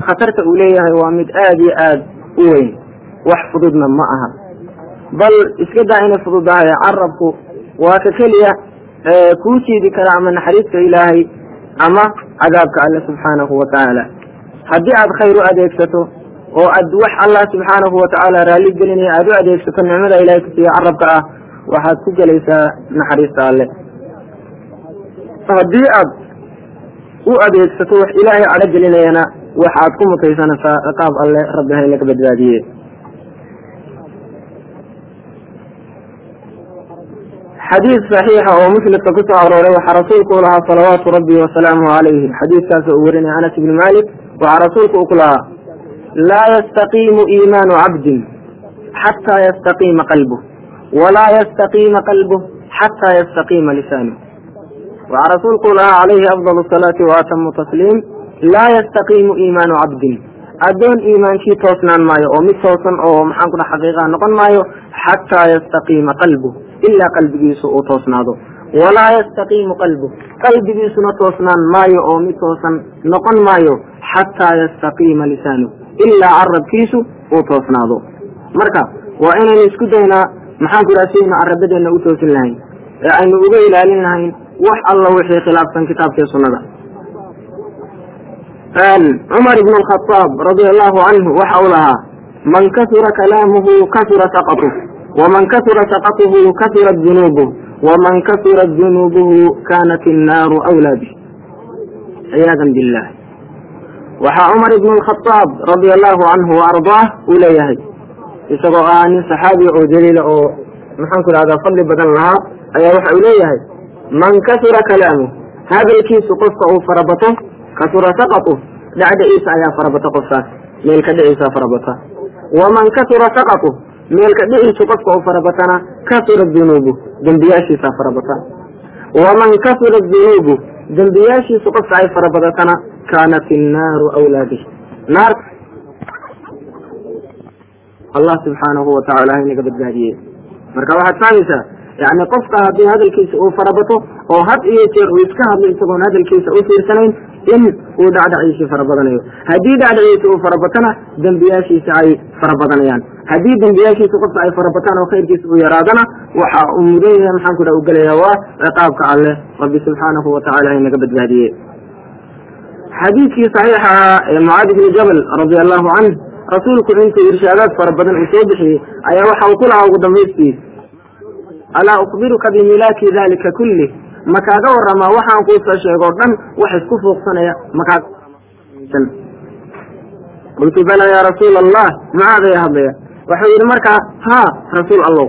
khatarta uu leeyahay waa mid aad iyo aad u weyn wax fududna ma aha bal iska daa inay fududahay carabku waa ka keliya kuu jiidi kara ama naxariista ilaahay ama cadaabka alle subxaanahu wa tacaala haddii aad khayr u adeegsato oo aad wax allah subxaanahu wa tacaala raalli gelinaya aada u adeegsato nicmada ilahay kusiiya carabka ah waxaad ku gelaysaa naxariista alle haddii aad u adeegsato wax ilaahay cadho gelinayana waxaad ku mutaysanaysaa ciqaab alle rabbi hay laga badbaadiye xadiis saxiixa oo muslimka ku soo arooray waxaa rasuulku u lahaa salawaatu rabbi wasalaamuhu calayhi xadiiskaas uu warinaya anas ibni malik waxaa rasuulku u ku lahaa laa yastaqiimu iimaanu cabdin xataa yastaqiima qalbuh walaa yastaqiima qalbuh xataa yastaqiima lisaanuh waxaa rasuulku u lahaa calayhi afdal asalaati wa atamu tasliim laa yastaqiimu iimaanu cabdin addoon iimaankii toosnaan maayo oo mid toosan oo maxaan ku dha xaqiiqaa noqon maayo xataa yastaqiima qalbuh ilaa qalbigiisu uu toosnaado walaa yastaqiimu qalbuh qalbigiisuna toosnaan maayo oo mid toosan noqon maayo xataa yastaqiima lisaanuh ilaa carabkiisu uu toosnaado marka waa inaynu isku daynaa maxaan ku idhaha si aynu carabadeenna u toosin lahayn ee aynu uga ilaalin lahayn wax alla wixii khilaafsan kitaabkii sunnada cumar ibn alkhadaab radia allahu canhu waxa uu lahaa man kasura kalaamuhu kasura saqatuh waman kasura saqatuhu kasurat dunuubuh waman kasurat dunuubuhu kanat innaaru awlaa bih ciyaadan billah waxaa cumar ibn alkhadaab radia allahu canhu wa ardaah uu leeyahay isagoo ah nin saxaabiya oo daliila oo maxaan ku idhahdaa fadli badan lahaa ayaa waxa uu leeyahay man kasura kalaamuh hadalkiisu qofka uu farabato kasura saqatuh dhacdhaciisa ayaa farabata qofkaas meelka dhiciisa farabata waman kasura saqatuh meelka dhiciisu qofka uu farabatana kasura dunuubu dembiyaashiisa farabata waman kasura dunuubu dembiyaashiisu qofka ay farabadatana kaanat innaaru awlaa bih naar allah subxaanahu watacaala inaga badbaadiyey marka waxaad fahmaysaa yani qofka haddii hadalkiisa uu farabato oo had iyo jeer uu iska hadlo isagoon hadalkiisa u fiirsanayn in uu dhacdhaciisii farabadanayo haddii dhacdhaciisa uu farabatana dembiyaashiisa ay farabadanayaan haddii dembiyaashiisa qofka ay farabataan oo khayrkiisa uu yaraadana waxa uu mudan yahay maxaan ku dha u gelaya waa ciqaabka alleh rabbi subxaanahu watacaala inaga badbaadiye xadiidkii saxiixa ahaa ee mucaad ibni jabal radia allahu canh rasuulku intuu irshaadaad fara badan uu soo bixiyey ayaa waxa uu ku lahaa ugu dambaystiis alaa ukbiruka bimilaaki dalika kulli ma kaaga waramaa waxaan kuusoo sheego o dhan wax isku fuuqsanaya makaaga qultu bala yaa rasuula allah mucaadaya hadlaya wuxuu yidhi markaa haa rasuul allow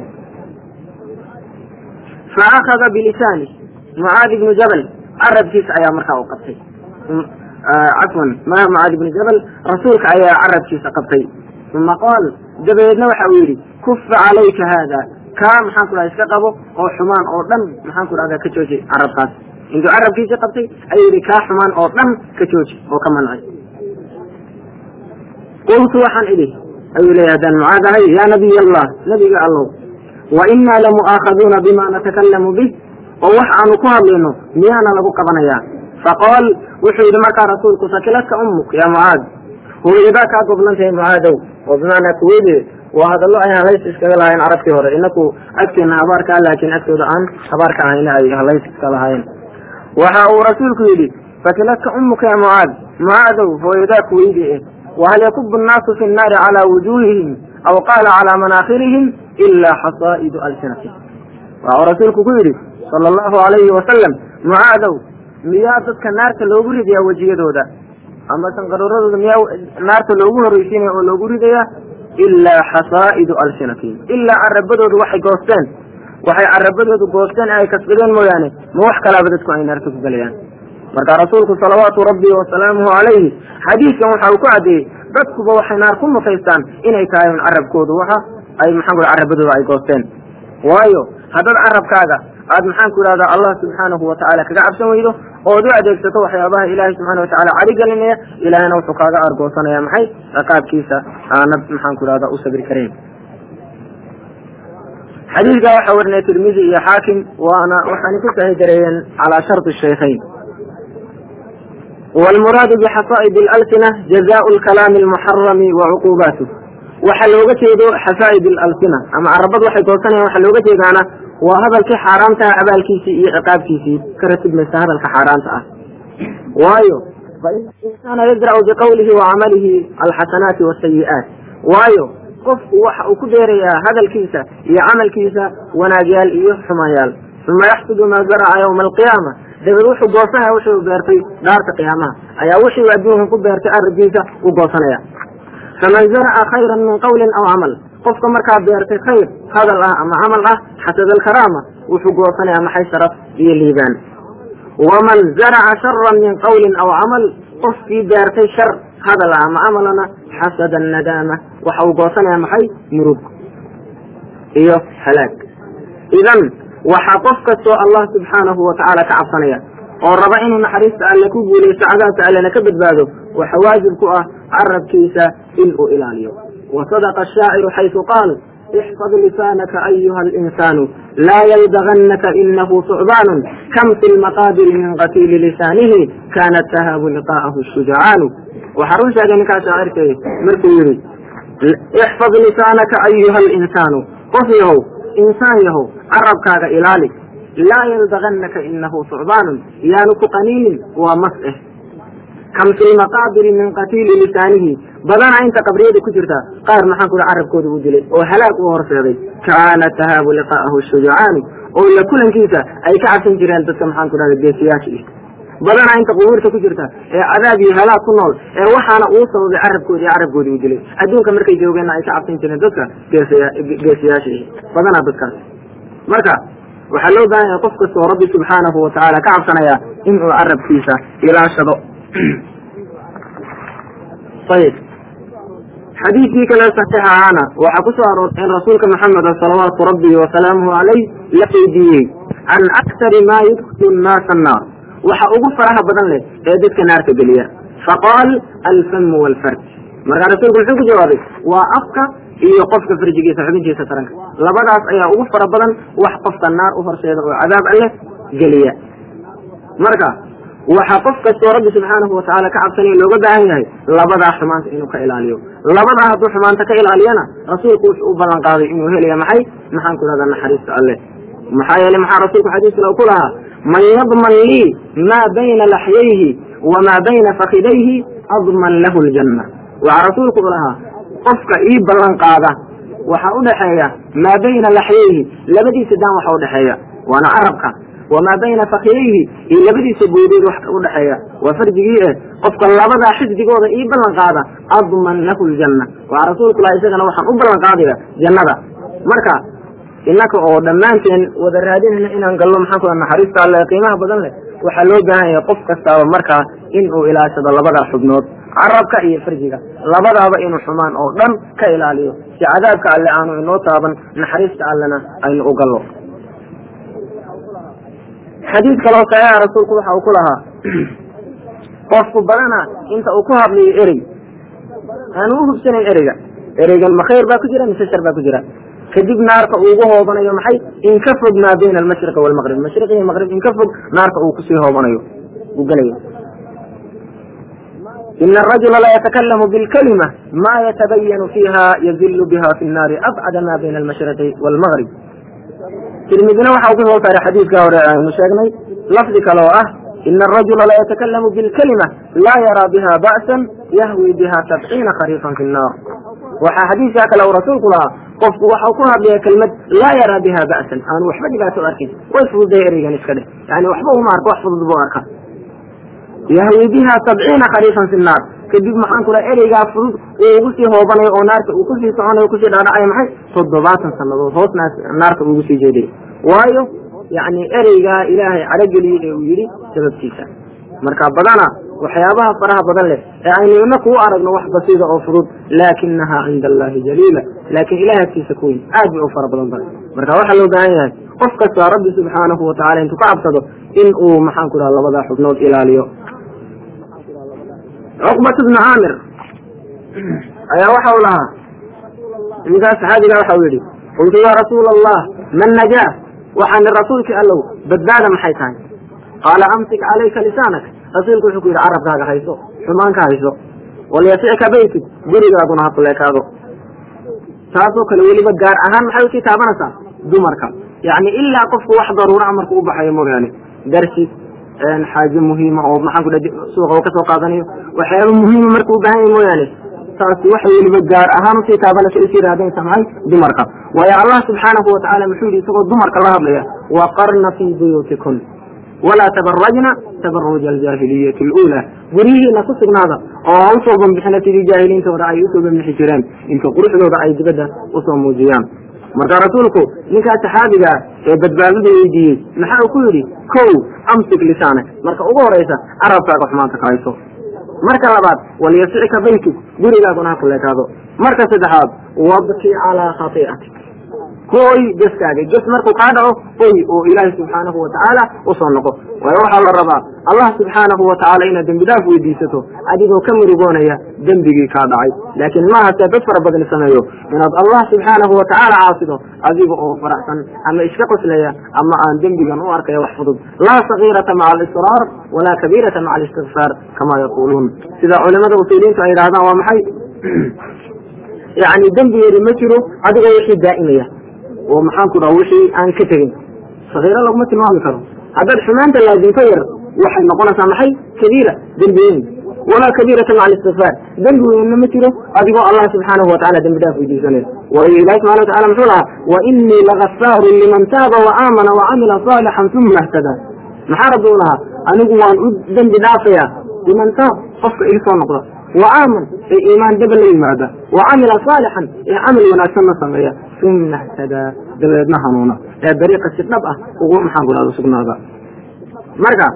fa akhada bilisaani mucaad ibnu jabal carabkiisa ayaa markaa u qabtay cafwan ma mucaad ibnu jabal rasuulka ayaa carabkiisa qabtay uma qaal dabadeedna waxa uu yidhi kufa calayka haada kaa maxaan ku dhaha iska qabo oo xumaan oo dhan maxaan ku dhahdaa ka jooji carabkaas intuu carabkiisii qabtay ayuu yidhi kaa xumaan oo dhan ka jooji oo ka mancay qultu waxaan idhi ayuu leeyahy haddaan mucaad ahay yaa nabiy allah nabiga allow wa innaa lamu'aakhaduuna bima natakalamu bih oo wax aanu ku hadlayno miyaana lagu qabanayaa faqaal wuxuu yidhi markaa rasuulku sakiladka ummuk yaa mucaad hooyadaa kaa goblantahay mucaadow oo bimaanaa kuweyde waa hadallo ay halays iskaga lahaayeen carabtii hore inaku agteena habaarka ah laakiin agtooda aan habaarka ahayna ay halays iska lahaayeen waxa uu rasuulku yidhi fakiladka ummuka ya mucaad mucaadow hooyadaa kuweyde eh wahal yakubu nnaasu fi nnaari calaa wujuuhihim aw qaala calaa manaakhirihim ilaa xasaa'idu alsinatihim waxau rasuulku ku yidhi sala allahu alayhi wasalam mucaadow miyaa dadka naarta loogu ridayaa wejiyadooda ama sanqaruuradooda miyaa naarta loogu horreysiinaya oo loogu ridayaa ilaa xasaa'idu alsinatihim ilaa carabadoodu waxay goosteen waxay carabadoodu goosteen ee ay kasbadeen mooyaane ma wax kalaaba dadku ay naarta ku gelayaan marka rasuulku salawaatu rabbi wasalaamuhu calayhi xadiidkan waxa uu ku caddeeyey dadkuba waxay naar ku mutaystaan inay tahay un carabkoodu waxa ay maxaan ku carabadooda ay goosteen waayo haddaad carabkaaga aad maxaan ku idhahdaa allah subxaanahu watacaala kaga cabsan weydo ood u adeegsato waxyaabaha ilaahay subxana watacala cari gelinaya ilaahayna wuxuu kaaga argoosanaya maxay ciqaabkiisa aanad maxaan ku idhahdaa u sabri karayn xadiidkaa waxaa warinaya tirmidi iyo xaakim waana waxaana ku sahi dareeyeen calaa shardi shaykhayn waalmuraadu bixasaa'id alalsina jazaau lkalaami almuxarami wa cuquubaatuh waxa looga jeedo xasaa'id alalsina ama carabad waxay goosanayaan waxa looga jeedaana waa hadalkii xaaraamtaha abaalkiisii iyo ciqaabkiisii ka ratibmaysa hadalka xaaraanta ah waayo faina insaana yadra'u biqawlihi wa camalihi alxasanaati wasayi'aat waayo qofku waxa uu ku beerayaa hadalkiisa iyo camalkiisa wanaagyaal iyo xumayaal uma yaxsudu maa zaraca yawma alqiyaama dabeed wuxuu goosanaya wuxuu beertay dhaarta qiyaamaha ayaa wuxuu adduunkan ku beertay arrinkiisa u goosanaya faman zaraca khayran min qawlin aw camal qofka markaa beertay khayr hadal ah ama camal ah xasada alkaraama wuxuu goosanaya maxay sharaf iyo liibaan waman zaraca sharan min qawlin aw camal qofkii beertay shar hadal ah ama camalana xasada annadaama waxa uu goosanaya maxay murug iyo halaag idan waxaa qof kastoo allah subxaanahu watacaala ka cabsanaya oo raba inuu naxariista alle ku guulaysto cadaabka allena ka badbaado waxa waajib ku ah carabkiisa in uu ilaaliyo wa sadaqa ashaaciru xaysu qaal ixfad lisaanaka ayuha alinsaanu laa yaldagannaka inahu sucbaanu kam fi lmaqaabiri min qatiili lisaanihi kaanat tahaabu liqaa'ahu shujacaanu waxaa run sheegay ninkaa shaacirkay markuu yidhi ixfad lisaanaka ayuha alinsaanu qof yahow insaan yahow carabkaaga ilaali laa yaldagannaka inahu sucbaanun yaanu ku qaniinin waa mas eh kam fi lmaqaabiri min qatiili lisaanihi badana inta qabriyada ku jirta qaar maxaan ku carabkooda u dilay oo halaag u horseeday kaana tahaabu liqaa'ahu shujacaani oo la kulankiisa ay ka cabsan jireen dadka maxaan ku dhahda geesiyaasha badana inta qubuurta ku jirta ee cadaab iyo halaag ku nool ee waxaana uu sababay carabkoodi iyo carabkoodi u dilay adduunka markay joogeenna ay ka cabsan jireen dadka geesiyaasha badana dadkaas marka waxaa loo baahan yahay qof kastoo rabbi subxaanahu watacaala ka cabsanaya inuu carabkiisa ilaashado ayib xadiidkii kale saxiixa ahaana waxaa ku soo aroortay in rasuulka maxameda salawaatu rabbi wasalaamuhu calayh la weydiiyey can aktari maa yudkilu nnaasa annaar waxa ugu faraha badan leh ee dadka naarka geliya faqaal alfamu walfarj markaa rasuulku muxuu ku jawaabay waa afka iyo qofka farjigiisa xubintiisa taranka labadaas ayaa ugu fara badan wax qofka naar u horseeda oo cadaab alleh geliya marka waxaa qof kastoo rabbi subxaanahu watacaala ka cabsanaya looga baahan yahay labadaa xumaanta inuu ka ilaaliyo labadaa hadduu xumaanta ka ilaaliyana rasuulku wuxuu u ballan qaaday inuu helaya maxay maxaan ku dhahdaa naxariista alleh maxaa yeelay maxaa rasuulku xadiis kale ku lahaa man yadman lii maa bayna laxyayhi wamaa bayna fakidayhi adman lahu ljanna waxaa rasuulku u lahaa qofka ii ballan qaada waxaa udhaxeeya maa bayna laxyayhi labadiisa daan waxa udhaxeeya waana carabka wamaa bayna fakiyayhi iyo labadiisa boodood wax udhaxeeya waa farjigii eh qofka labadaa xisbigooda ii ballan qaada adman lahu ljanna waxaa rasuulku laha isagana waxaan u ballan qaadaya jannada marka innaka oo dhammaanteen wada raadinayna inaan gallo maxaan ku naxariista alle qiimaha badan leh waxaa loo baahan yahay qof kastaaba markaa in uu ilaashado labadaa xubnood carabka iyo farjiga labadaaba inuu xumaan oo dhan ka ilaaliyo si cadaabka alle aanu inoo taaban naxariista allena aynu u gallo xadiid kaloo saxiixa rasuulku waxa uu ku lahaa qofku badana inta uu ku hadlayo erey aanu u hubsanayn ereyga ereygan ma khayr baa ku jira mise shar baa ku jira kadib naarka uu ugu hoobanayo maxay in ka fog maa bayna almashriqi waalmaqrib mashriq iyo maqrib in ka fog naarka uu kusii hoobanayo uu gelayo ina arajula la yatakalamu bilkalima ma yatabayanu fiiha yazilu biha fi nnaari abcada ma bayna almashriqi waalmaqrib tirmidina waxa uu ku soo saaray xadiidka hore aynu sheegnay lafdi kale oo ah ina arajula la yatakalamu bilkalima laa yaraa biha ba'san yahwi biha sabciina khariifan fi nnaar waxaa xadiidkaa kale uu rasuulku lahaa qofku waxau ku hadlaya kelmad laa yaraa biha ba'san aanu waxba dhibaato u arkin way fududay ereygan iska dheh yani waxba uma arko wax fudud buu arka yahwi biha sabciina khariifan fi nnaar kadib maxaan ku laha ereygaa fudud uu ugu sii hoobanayo oo naarka uu kusii soconayo kusii dhaadhacayo maxay toddobaatan sannadood hoos naarka uugu sii jeeday waayo yani ereygaa ilaahay calogeliyey ee uu yidhi sababtiisa marka badana waxyaabaha faraha badan leh ee aynu inaku u aragno wax basiida oo fudud laakinaha cinda allahi jaliila laakiin ilahay agtiisa ku weyn aad bay u fara badan tahay marka waxaa loo baahan yahay qof kasta rabbi subxaanahu watacala intuu ka cabsado in uu maxaan ku dhaha labadaa xubnood ilaaliyo cuqbat bnu caamir ayaa waxa u lahaa ninkaas saxaabiga waxa uu yidhi qultu ya rasuula allah man najaa waxaani rasuulkii allow badbaada maxay tahay qaala amsik calayka lisaanak rasuulku wuxuu ku yidhi carabkaaga hayso xumaan ka hayso walyasicka baytig gurigaaguna ha kuleekaado taasoo kale weliba gaar ahaan maxay usii taabanaysaa dumarka yacni ilaa qofku wax daruura marku u baxayo mooyaane darsi xaaje muhiima oo maxaan ku dha suuqa ka soo qaadanayo waxyaaba muhiima markuu u baahan yahay mooyaane taasi waxay weliba gaar ahaan usii taabanaysa usii raadinaysa maxay dumarka waayo allah subxaanahu watacaala muxuu yidhi isagoo dumarka la hadlaya waqarna fii buyuutikun walaa tabarajna tabaruja aljaahiliyati aluulaa guryihiina ku sugnaada oo ha usoo banbixina sidii jaahiliintooda ay usoo banbixi jireen inta quruxdooda ay dibadda usoo muujiyaan marka rasuulku ninkaa saxaabiga ah ee badbaadada weydiiyey maxaa uu ku yidhi kow amsik lisaanak marka ugu horaysa carabkaaga xumaanta ka hayso marka labaad walyasicka baytuk gurigaaguna ha kuleekaado marka saddexaad wabki calaa khatii'atik kooy geskaaga ges markuu kaa dhaco oy oo ilaahay subxaanahu watacaala usoo noqo waayo waxaa la rabaa allah subxaanahu watacaala inaad dembi dhaaf weydiisato adigoo ka murugoonaya dembigii kaa dhacay laakiin maaha see dad fara badan sameeyo inaad allah subxaanahu watacaala caasido adiga oo faraxsan ama iska qoslaya ama aan dembigan u arkaya wax fudud laa sagiirata maca alisraar walaa kabiirata maca alistikfaar kama yaquuluun sida culimada usuuliyiintu ay yidhahdaan waa maxay yani dembigeedi ma jiro adigoo wixii daa'imaya oo maxaan ku dhaha wixii aan ka tegin sakiiro laguma tilmaami karo haddaad xumaanta laazimto yar waxay noqonaysaa maxay kabiira dembi weyn walaa kabiirata maca alistikfaar dembi weynna ma jiro adigoo allah subxaanahu watacala dembi dhaaf weydiisanaya waayo ilahi subxana watacala muxuu lahaa wa inii lagafaarun liman taaba wa aamana wa camila saalixan uma htadaa maxaa rabbi u lahaa anigu waan u dembi dhaafaya liman taab qofka ii soo noqda wa aaman ee iimaan daba la yimaada wa camila saalixan ee camal wanaagsanna sameeya uma htadaa dabeedna hanuuna ee dariiqa si dhab ah ugu maxaan ku dhahda sugnaada marka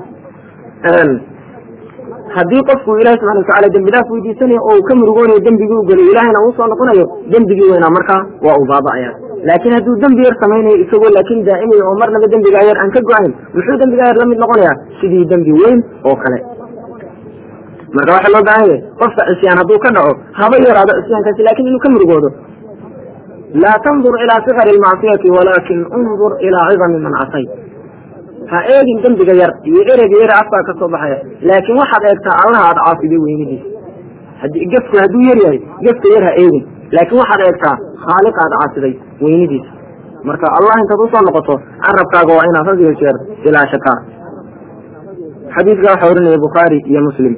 haddii qofku ilahi subxana watacala dembi dhaaf weydiisanayo oo uu ka murugoonayo dembigii u geliyo ilahayna uu soo noqonayo dembigii weynaa markaa waa uu baaba'aya laakiin hadduu dembi yar samaynayo isagoo laakiin daa'imaya oo marnaba dembigaa yar aan ka go-ayn muxuu dembigaa yar la mid noqonayaa sidii dembi weyn oo kale marka waxaa loo baahan yahay qofka cisyaan hadduu ka dhaco haba yaraado cisyaankaasi laakin inuu ka murugoodo laa tandur ilaa sikari lmacsiyati walaakin undur ilaa cidami man casayt ha eegin dembiga yar iyo ereyga yar afkaa ka soo baxaya laakiin waxaad eegtaa allaha aad caafiday weynadiisa haddii gefku hadduu yar yahay gefka yar ha eegin laakiin waxaad eegtaa khaaliq aad caasiday weynadiisa marka allah intaad usoo noqoto carabkaaga waa inaad had iyo jeer ilaashataa xadiidka waxaa orinaya bukhaari iyo muslim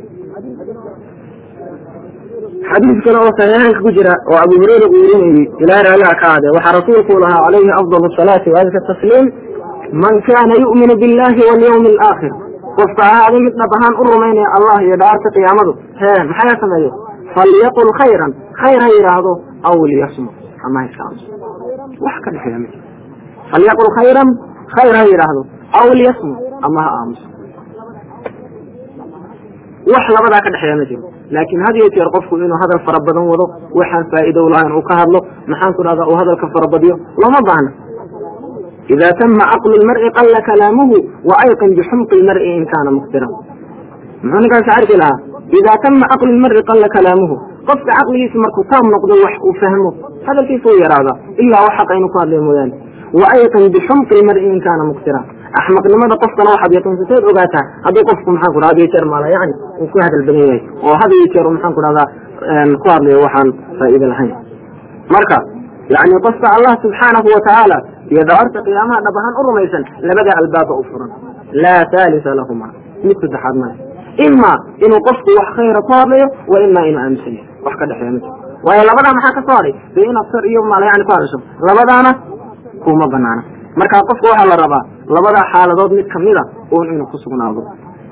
xadiis kale oo saxiixaynka ku jira oo abu hureyra uu werinayey ilaa raaliha ka aade waxaa rasuulku lahaa calayhi afdal asalaati waadka tasliim man kaana yu'minu billahi walyawmi alaakhir qofka ahaaday mid dhab ahaan u rumaynaya allah iyo dhaarta qiyaamadu hee maxaa sameeyo falyaqul khayran khayr ha yidhaahdo aw liyasmut ama ha iska aamuso wax ka dhexeeya ma jiro falyaqul khayran khayr ha yidhaahdo aw liyasmut ama ha aamuso wax labadaa ka dhexeeya ma jiro laakiin had iyo jeer qofku inuu hadal fara badan wado waxaan faa'iido lahayn uu ka hadlo maxaan ku dhahdaa uu hadalka farabadiyo looma baahna ida tama caqlu lmar'i qalla kalaamuhu wa ayqin bixumqi lmar'i in kaana muqtiran muxuu ninkaas arki lahaa ida tama caqlu lmar'i qalla kalaamuhu qofka caqligiisa markuu taam noqdo wax uu fahmo hadalkiisa u yaraada ilaa wax xaqa inuu ku hadlayo mooyaane wa ayqin bixumqi lmar'i in kaana muqtiran axmaqnimada qofkana waxaad yaqiinsateed ogaataa hadduu qofku maxaan ku had iyo jeer maala yani uu ku hadal badan yahay oo had iyo jeer maxaan ku dhahdaa ku hadlayo waxaan faa'iido lahayn marka yani qofka allah subxaanahu watacaala iyo dawarta qiyaamaha dhab ahaan u rumaysan labada albaaba u furan laa thaalisa lahuma mid saddexaad male ima inuu qofku wax khayra ku hadlayo wa ima inuu aaminsan yahay wax ka dhexeeya ma jiro waayo labadaa maxaa ka soo hadhay dee inaad sar iyo maala yani ku hadasho labadaana kuma banaana marka qofka waxaa la rabaa labadaa xaaladood mid kamida un inuu ku sugnaado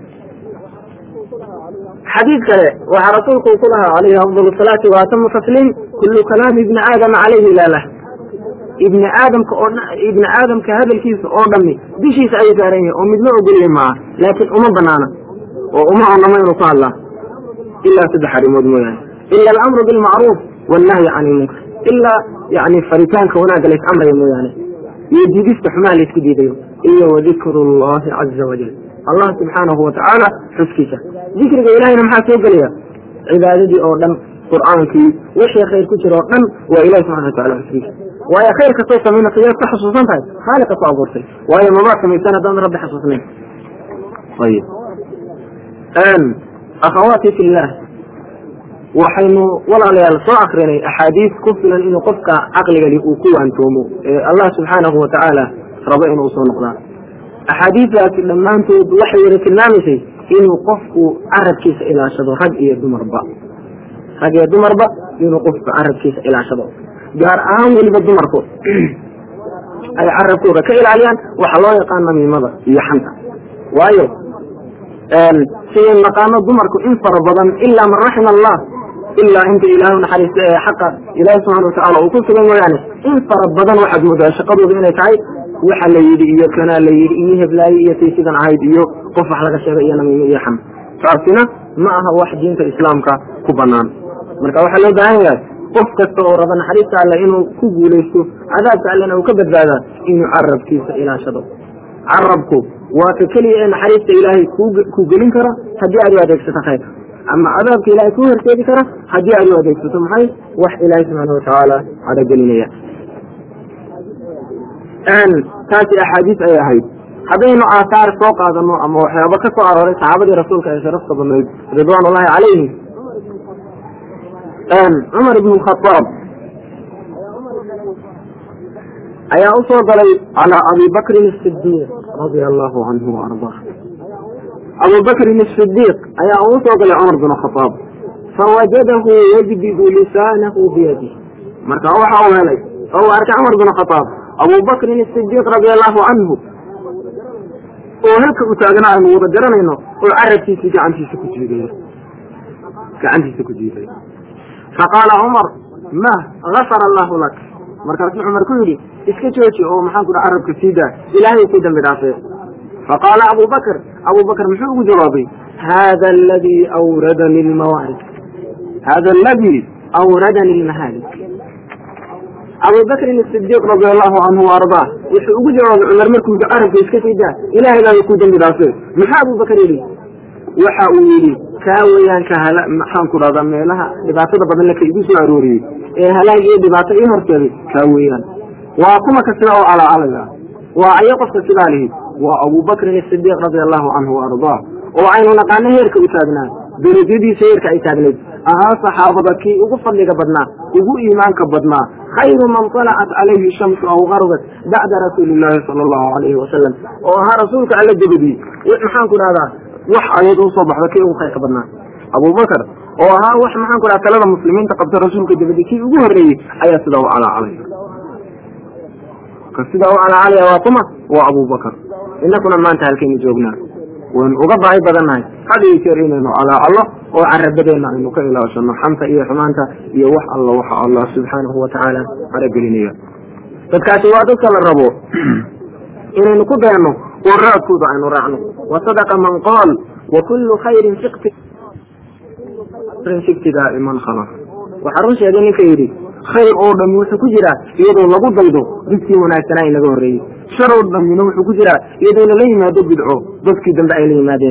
xadiid kale waxaa rasuulku ku lahaa calayhi afdal salaati wa atamu tasliim kullu kalaami ibni aadama calayhi laalah ibni aadamka oo ibni aadamka hadalkiisa oo dhami dishiisa ayuu saaran yahay oo midna ogolya maaha laakiin uma banaana oo uma onamo inuu ku hadlaa ilaa saddex arrimood mooyaane ila alamru bilmacruuf wannahyi can ilmunkar ilaa yani faritaanka wanaagga lays amraya mooyaane iyo diidista xumaha laysku diidayo iyo wadikru llahi caza wajal allah subxaanahu watacaala xuskiisa dikriga ilahayna maxaa soo gelaya cibaadadii oo dhan qur'aankii wixii khayr ku jira oo dhan waa ilahi subxana watacala xuskiisa waayo khayr kastoo samaynaysa yaad ka xusuusan tahay khaaliqa ku abuurtay waayo mabaa samaysan haddaan rabbi xasuusnayn ayib akhawaati fillah waxaynu walaalayaal soo akrinay axaadiis ku filan inuu qofka caqligani uu ku waantoomo ee allah subxaanahu watacaala rabo inuu soo noqdaa axaadiidaasi dhammaantood waxay wada tilmaamaysay inuu qofku carabkiisa ilaashado rag iyo dumarba rag iyo dumarba inuu qofku carabkiisa ilaashado gaar ahaan weliba dumarku ay carabkooda ka ilaaliyaan waxaa loo yaqaan namiimada iyo xanta waayo sidaynu naqaano dumarku in fara badan ilaa man raxima allah ilaa inta ilaahu naxariista ee xaqa ilaahi subxana watacaala uu ku sugan mooyaane in fara badan waxaad moodaa shaqadooda inay tahay waxa la yidhi iyo kanaa la yidhi iyo heblaaye iyo tay sidan ahayd iyo qof wax laga sheegay iyo namiimo iyo xam taasina ma aha wax diinta islaamka ku banaan marka waxaa loo baahan yahay qof kasta oo raba naxariista alle inuu ku guulaysto cadaabka allena uu ka badbaadaa inuu carabkiisa ilaashado carabku waa ka keliya ee naxariista ilaahay ku gelin kara haddii aad u adeegsato khayr ama cadaabka ilahay kuu horseedi kara haddii aad u adeegsato maxay wax ilaahay subxaana watacaala cadagelinaya taasi axaadiis ay ahayd haddaynu aahaar soo qaadano ama waxyaaba ka soo arooray saxaabadii rasuulka ee sharafta badnayd ridwaan ullahi calayhim cumar ibn khaaab ayaa u soo galay calaa abi bakrin asidiiq radia allahu canhu waardaa abu bakrin asidiiq ayaa u soo galay cumar bin khaaab fawajadahu yajbidu lisaanahu biyadih marka waxa uu helay oo uu arkay cumar bin khaaab abu bakrin asidiiq radia allahu canhu oo halka u taagna aynu wada garanayno oo carabkiisii gacantiisa ku jiidayo gacantiisa ku jiidayo faqaala cumar ma gafara allahu lak markaasuu cumar ku yidhi iska jooji oo maxaan ku dha carabka sii daa ilaahay ku dambi dhaafee faqaala abu bakr abu bakr muxuu ugu jawaabay hada aladii awradani lmawaarik hada aladii awradani lmahaalik abu bakrin asidiiq radia allahu canhu waardaa wuxuu ugu jawaabay cumar markuu yidhi carabka iska sii daa ilahay baa ku dambi dhaafee maxaa abu bakr yidhi waxa uu yidhi kaa weeyaan ka hala maxaan ku dhahdaa meelaha dhibaatada badan laka igu soo arooriyey ee halaag iyo dhibaato ii horseeday kaa weeyaan waa kuma ka sida oo calacalaya waa ayo qofka sidaa lihi waa abu bakrin asidiiq radia allahu canhu waardaa oo aynu naqaano heerka u taagnaa darajadiisa heerka ay taagnayd ahaa saxaabada kii ugu fadliga badnaa ugu iimaanka badnaa khayru man talacat calayhi shamsu aw garbat bacda rasuuli illaahi sala allahu alayhi wasalam oo ahaa rasuulka alla dabadii maxaan ku dhahdaa wax ayad usoo baxda kii ugu khayrka badnaa abubakar oo ahaa wax maxaan ku dhaha talada muslimiinta qabta rasuulka dabadi kii ugu horreeyey ayaa sidaa u calaacalaya ka sidaa u calaacalaya waa kuma waa abubakar inakuna maanta halkaynu joognaa waynu uga baahi badannahay had iyo jeer inaynu calaacallo oo carabadeenna aynu ka ilaashano xanta iyo xumaanta iyo wax alla waxa allah subxaanahu watacaala caragelinaya dadkaasi waa dadka la rabo inaynu ku dayano oo raadkooda aynu raacno wasadaqa man qaal wa kullu khayrin fiktidaa man khalaq waxaa run sheegay ninka yidhi khayr oo dhami wuxuu ku jiraa iyadoo lagu daydo dadkii wanaagsanaa inaga horreeyey shar oo dhamina wuxuu ku jiraa iyadoo lala yimaado bidco dadkii dambe ay la yimaadeen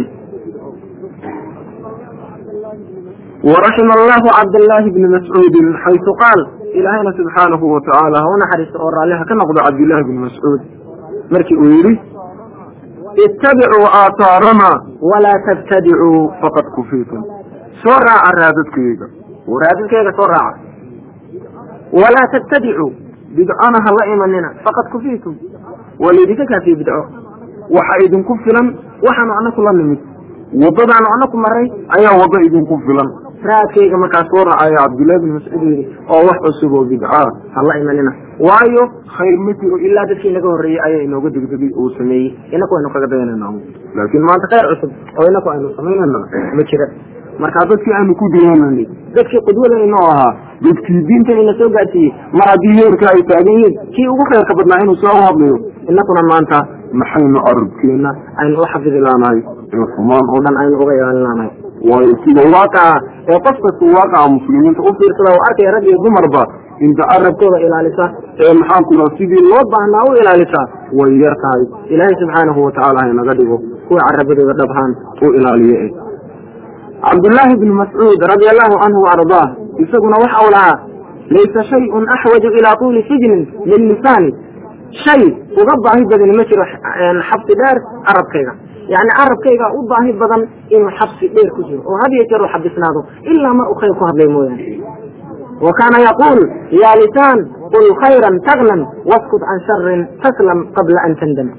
waraxima allahu cabdallaahi bni mascuudin xaysu qaal ilaahayna subxaanahu watacaala ha u naxariisto oo raalliha ka noqdo cabdillahi bni mascuud markii uu yidhi ittabicuu aathaarana walaa tabtadicuu faqad kufiitum soo raaca raadadkayga raadadkayga soo raaca walaa tabtadicuu bidcona ha la imanina faqad kufiitum waa laydinka kaafiye bidco waxa idinku filan waxaanu anaku la nimid waddadaanu anaku maray ayaa waddo idinku filan raadkayga markaas soo raacaya cabdullahi bin mascuud yidhi oo wax cusub oo bidca ha la imanina waayo khayr ma jiro ilaa dadkii naga horreeyey ayaa inooga degdegay uu sameeyey inaku aynu kaga dayanayna laakiin maanta khayr cusub oo inaku aynu samaynayna ma jira markaa dadkii aanu ku dayananay dadkii qudwadayno ahaa dadkii diintan ina soo gaarsiiyey mar haddii heerka ay taagan yihiin kii ugu khayrka badnaa inuu soo hadlayo inakuna maanta maxaynu carabkeenna aynu u xafidi laanahay ee xumaan oo dhan aynu uga ilaalin laanahay waayo sida waaqaca ee qof kasta waaqaca muslimiinta u fiirsada oo arkaya rag iyo dumarba inta carabkooda ilaalisa ee maxaanku raa sidii loo baahnaa u ilaalisa way yar tahay ilaahay subxaanahu watacaala haynaga dhigo kuwa carabadooda dhabhaan u ilaaliye eh cabdullaahi bni mascuud radia allahu canhu waardaah isaguna waxa uu lahaa laysa shayun axwaju ilaa tuuli sijnin min lisaani shay uga baahi badani ma jiro xabsi dheer carabkayga yani carabkayga u baahi badan inuu xabsi dheer ku jiro oo had iyo jeer u xabisnaado ilaa mar uu khayr ku hadlay mooyaane wa kaana yaquul yaa lisaan qul khayran tagnan waskut can sharin taslam qabla an tandam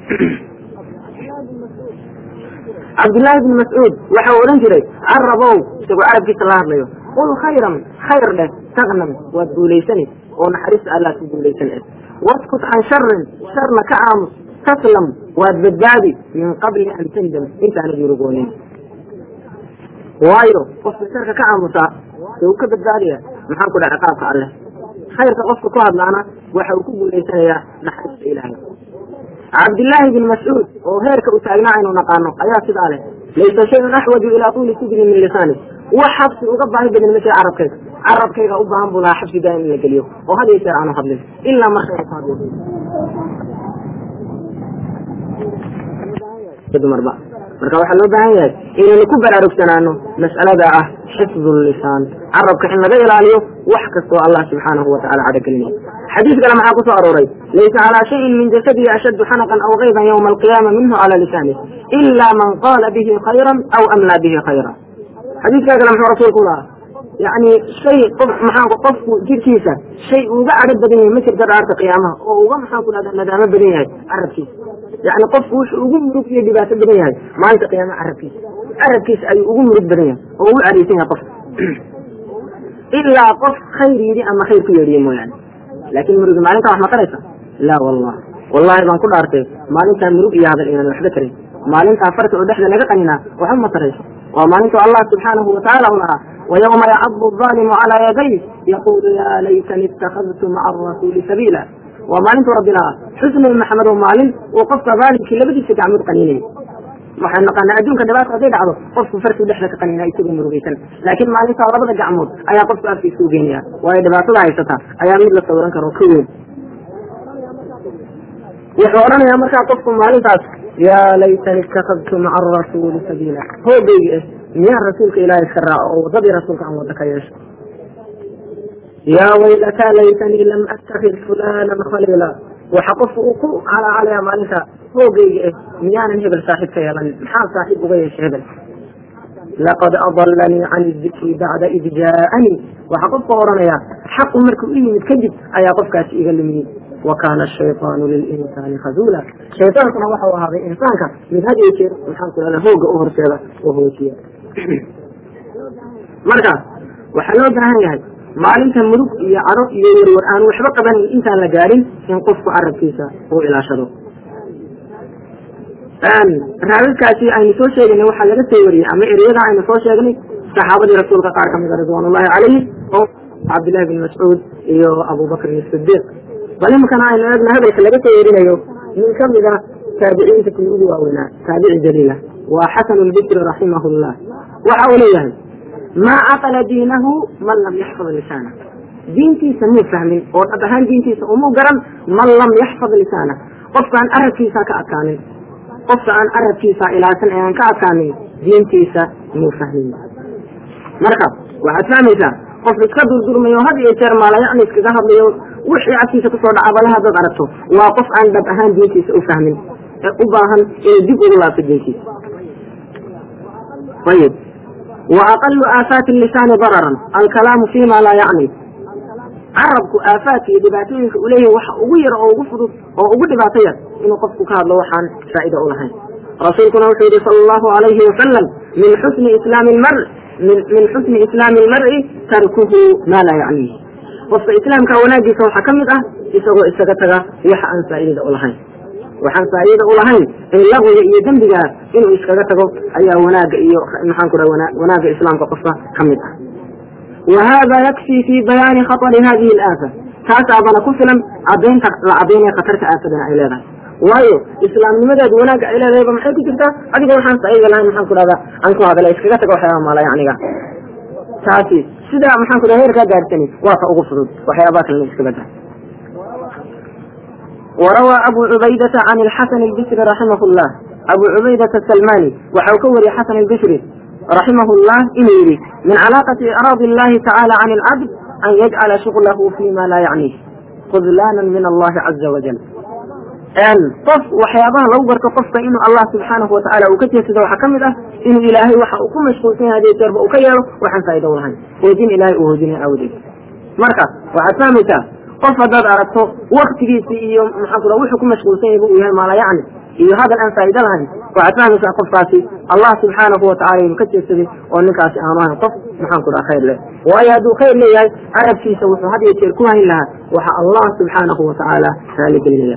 cabdullaahi bni mascuud waxa uu odhan jiray carabow isagoo carabkiisa la hadlayo qul khayran khayr dheh tagnan waad guulaysani oo naxariista allaad ku guulaysan waskut can sharin sharna ka aamus taslam waad badbaadi min qabli an tandam intaanad yurugoonin waayo qofka sharka ka aamusaa ee uu ka badbaadaya maxaan ku dhaha ciqaabka alleh khayrka qofka ku hadlaana waxa uu ku guulaysanayaa naxariista ilaahay cabdillaahi bin mascuud oo heerka u taagnaa aynu naqaano ayaa sidaa leh laysa shayun axwaju ilaa tuuli sijni min lisaani wax xabsi uga baahi badan ma jira carabkayga carabkayga u baahan buu lahaa xabsi daaim in la geliyo oo had iyo jeer aanu hadlin ilaa markayga ku hadlo dumarba marka waxaa loo baahan yahay inaynu ku baraarugsanaano mas'alada ah xifdu lisaan carabka in laga ilaaliyo wax kastoo allah subxaanahu watacala cadhogelinaya xadiis kale maxaa ku soo arooray laysa calaa shayin min jasadihi ashaddu xanaqan aw kaydan yowma alqiyaama minhu cala lisanih ila man qaala bihi khayran aw amlaa bihi khayra xadiiskaa kale muxuu rasuulku lahaa yani shay qof maxaanku qofku jirkiisa shay uga cadho badan yahay ma jirta dhaarta qiyaamaha oo uga maxaan ku dhahda nadaamo badan yahay carabkiisa yani qofku wuxuu ugu murug iyo dhibaato badan yahay maalinta qiyaamaha carabkiisa carabkiisa ayuu ugu murug badan yahay oo ugu cadhaysan yahay qofka ilaa qof khayr yidhi ama khayr ku yeedhiye mooyaane laakin murugi maalintaa wax ma taraysa laa wallah wallahi baan ku dhaartay maalintaa murug iyo hadal inaan waxba tarin maalintaa farta oo dhexda laga qaninaa waxba ma tarayso waa maalintu allah subxaanahu watacaala u lahaa ويوم يعض الظالم على يديه يقول يا ليتني اتخذت مع الرسول سبيلا ومالنت ربنا حسن محمد ومالن وقفت ذلك لبدي سكعمد قنيني waxaan naqaanaa adduunka dhibaata haday dhacdo qofku farkii dhexda ka qanina isagoo murugaysan laakiin maalinta labada gacmood ayaa qofku afkiisa u geenaya waayo dhibaatada haysata ayaa mid la sawiran karo ka weyn wuxuu odhanayaa markaa qofku maalintaas yaa laytani itakadtu maca arasuuli sabiila hoogayga eh miyaan rasuulka ilaahay iska raaco oo wadadii rasuulka aan wada ka yeesho yaa waylataa laytanii lam attakid fulanan khaliila waxa qofku uu ku calacalaya maalinta hoogayga eh miyaanan hebel saaxiib ka yeelanin maxaa saaxiib uga yeesha hebel laqad adalanii can dikri bacda id jaaanii waxaa qofka odhanaya xaqu markuu u yimid kadib ayaa qofkaasi iga lumiyey wa kaana ashayطaanu lilinsaani khazuula shaytaankuna waxau ahaaday insaanka mid had iyo jeer maxaan ku lahda hooga u horseeda oo hoojiya marka waxaa loo baahan yahay maalinta murug iyo caro iyo werwer aan waxba qabanayn intaan la gaadhin in qofku carabkiisa uu ilaashado raadadkaasi aynu soo sheegaynay waxaa laga soo wariyey ama ereyada aynu soo sheegnay saxaabadii rasuulka qaar kamida ridwan ullahi calayhi oo cabdillahi bin mascuud iyo abubakrin sidiiq bal iminkana aynu eegna hadalka laga soo werinayo nin kamida taabiciinta kii ugu waaweynaa taabici jaliila waa xasanu lbikri raximah llah waxa uu leeyahay maa caqala diinahu man lam yaxfad lisaana diintiisa muu fahmin oo dhab ahaan diintiisa umuu garan man lam yaxfad lisaana qofkaan arabkiisa ka adkaanin qofka aan arabkiisa ilaasan ee aan ka adkaanin diintiisa muu fahmin marka waxaad fahmaysaa qof iska durdurmayo had iyo jeer maalayacni iskaga hadlayo wixii cagtiisa kusoo dhaca bale haddaad aragto waa qof aan dhab ahaan diintiisa u fahmin ee u baahan inuu dib ugu laabto diintiisa ayib wa aqalu aafaati lisaani dararan alkalaamu fima laa yacni carabku aafaadka iyo dhibaatooyinka uu leeyahay waxa ugu yar oo ugu fudud oo ugu dhibaato yar inuu qofku ka hadlo waxaan faa'iida u lahayn rasuulkuna wuxuu yihi sala allahu alayhi wasalam min xusni islaami lmar min xusni islaami almar'i tarkuhu maa laa yacniih qofka islaamka wanaagiisa waxaa ka mid ah isagoo isaga taga waxa aan faa'iidada u lahayn waxaan faa'iida u lahayn in laqwiga iyo dembigaa inuu iskaga tago ayaa wanaaga iyo maxaan ku dhaha wanaaga islaamka qofka ka mid ah wa hada yakfii fi bayaani khatari hadihi alaafa taasaabana ku filan cadaynta la cadaynaya khatarta aafadana ay leedahay waayo islaamnimadeedu wanaagga ay leedahayba maxay ku jirtaa adigoo waxaan faa'iida lahayn maxaan ku dhahdaa aan ku hadala iskaga taga waxyaabaha maala yacniga taasi sidaa maxaan ku dhaha heerkaa gaarhsani waa ka ugu fudud waxyaabaha kalena iskaga tahay وروى أبو عبيدة عن الحسن البصري رحمه الله أبو عبيدة السلماني وحوكوري حسن البصري رحمه الله إليه من علاقة إعراض الله تعالى عن العبد أن يجعل شغله فيما لا يعنيه خذلانا من الله عز وجل qof waxyaabaha lagu garto qofka inuu allah subxaanahu watacaala uu ka jeedsado waxaa ka mid ah inuu ilaahay waxa uu ku mashquulsan yahay hadii jeerba uu ka yeelo waxaan faa'ido u lahayn hoojin ilaahay uu hoojinaya aawadeed marka waxaad fahmaysaa qof haddaad aragto waktigiisi iyo maxaa kula wuxuu ku mashquulsan yahay uu yahay maala yacni iyo hadal aan faa'ido lahayn waxaad fahmaysaa qofkaasi allah subxaanahu watacala inuu ka jeedsaday oo ninkaasi aanu ahayn qof maxaan ku dhaha khayr leh waayo hadduu khayr leeyahay carabkiisa wuxuu had iyo jeer ku hayn lahaa waxa allah subxaanahu watacaala raali gelinaya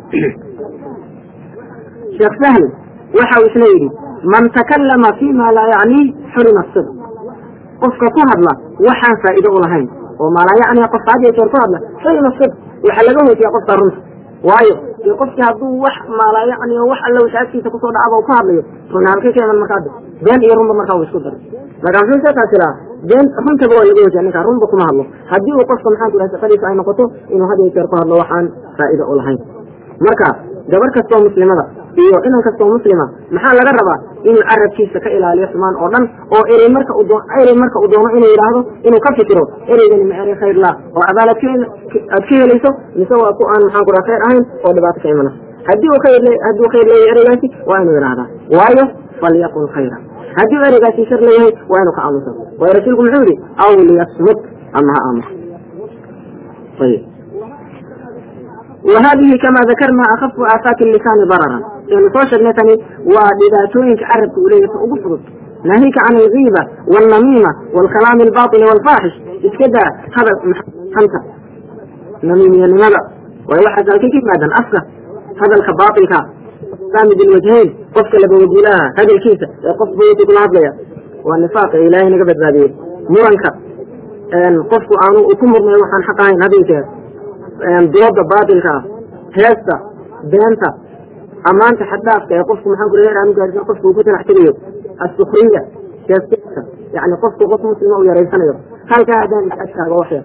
sheekh sahl waxa uu isla yidhi man takallama fima laa yacnii xurima sidq qofka ku hadla waxaan faa'iido u lahayn oo maalaa yacni qofka had iyo jeer ku hadla xurima sidq waxaa laga hoojiya qofka runta waayo dee qofkii hadduu wax maalaa yacni oo wax alla wixii agtiisa kusoo dhacaba u ku hadlayo run halkay ka iman markaa been iyo runba markaa uu isku daray marka muxuu sheekaas iraa been runtaba waa laga hojiya ninkaa runba kuma hadlo haddii uu qofka maxaan ku dhaha shaqadiisa ay noqoto inuu had iyo jeer ku hadlo waxaan faa'iido u lahayn marka gabar kastoo muslimada iyo inan kastoo muslima maxaa laga rabaa inuu carabkiisa ka ilaaliyo xumaan oo dhan oo erey marka erey marka uu doono inuu yidhaahdo inuu ka fikiro ereygani ma erey khayr la oo abaal aad ka helayso mise waa ku aan maxaan ku dhaha khayr ahayn oo dhibaato ka imanayso haddii uu khayr haddii uu khayr leeyahay ereygaasi waa inuu yidhaahdaa waayo falyaqul khayra haddii uu ereygaasi shar leeyahay waa inuu ka aamuso waayo rasuulku muxuu yidhi aw liyasmut ama ha aamuso ayib وhadihi kama dakarna akafu aafaati lisaani dararan aynu soo sheegnay tani waa dhibaatooyinka carabka uu leeyahay ugu fudud nahika can algiiba wاlnamiima wاlkalaami albaطili wاlfaaxish iska daa hadal xanta namiimiyanimada way waxaas halkay ka yimaadaan afka hadalka baatilka saamid ilwajhayn qofka labawajilaha hadalkiisa ee qof bawti kula hadlaya waa nifaaqa ee ilaahay naga badbaadiyey muranka qofku aanu ku murmay waxaan xaq ahayn hadalkeeda dooda baatilka ah heesta beenta ammaanta xaddhaafka ee qofku maxaan kula heer aanu gaarsin qofku uu ku talax tegayo asukriya heesteska yani qofku qof muslima uu yaraysanayo halkaa haddaan is-agtaago waxyar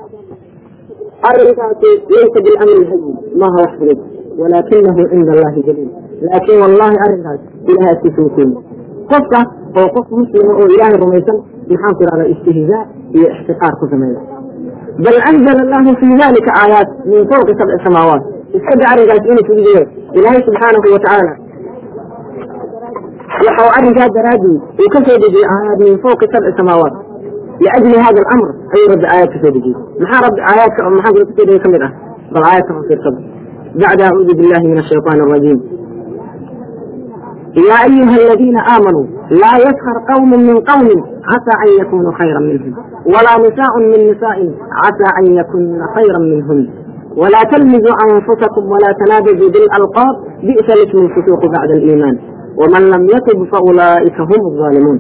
arrinkaasi laysa bilamri hayin maaha wax fudud walaakinahu cinda allahi jaliil laakin wallahi arrinkaas ilahay agtiisa uu keeni qofka oo qof muslima oo ilaahay rumaysan maxaan ku ihahdaa istihzaa iyo ixtiqaar ku sameeya bal anzl allahu fi dalika aayaat min fawqi sabci samaawaat iska da arrinkaas inuu fududeeyo ilaahay subxaanahu watacaala waxau arrinkaa daraadii uu ka soo dejiyey aayaat min fawqi sabci samaawaat liajli hada alamr ayuu rabbi aayaad ka soo dejiyey maxaa rabbi aayaadka maxaa kula kasoo dejiyey ka mid ah bal aayadka fasirsada bacda acuudu billahi min ashayطaan الrajiim يا أيها الذين آمنوا لا يسخر قوم من قوم عسى أن يكونوا خيرا منهم ولا نساء من نساء عسى أن يكون خيرا منهن ولا تلمزوا أنفسكم ولا تنابزوا بالألقاب بئس الاسم الفسوق بعد الإيمان ومن لم يتب فأولئك هم الظالمون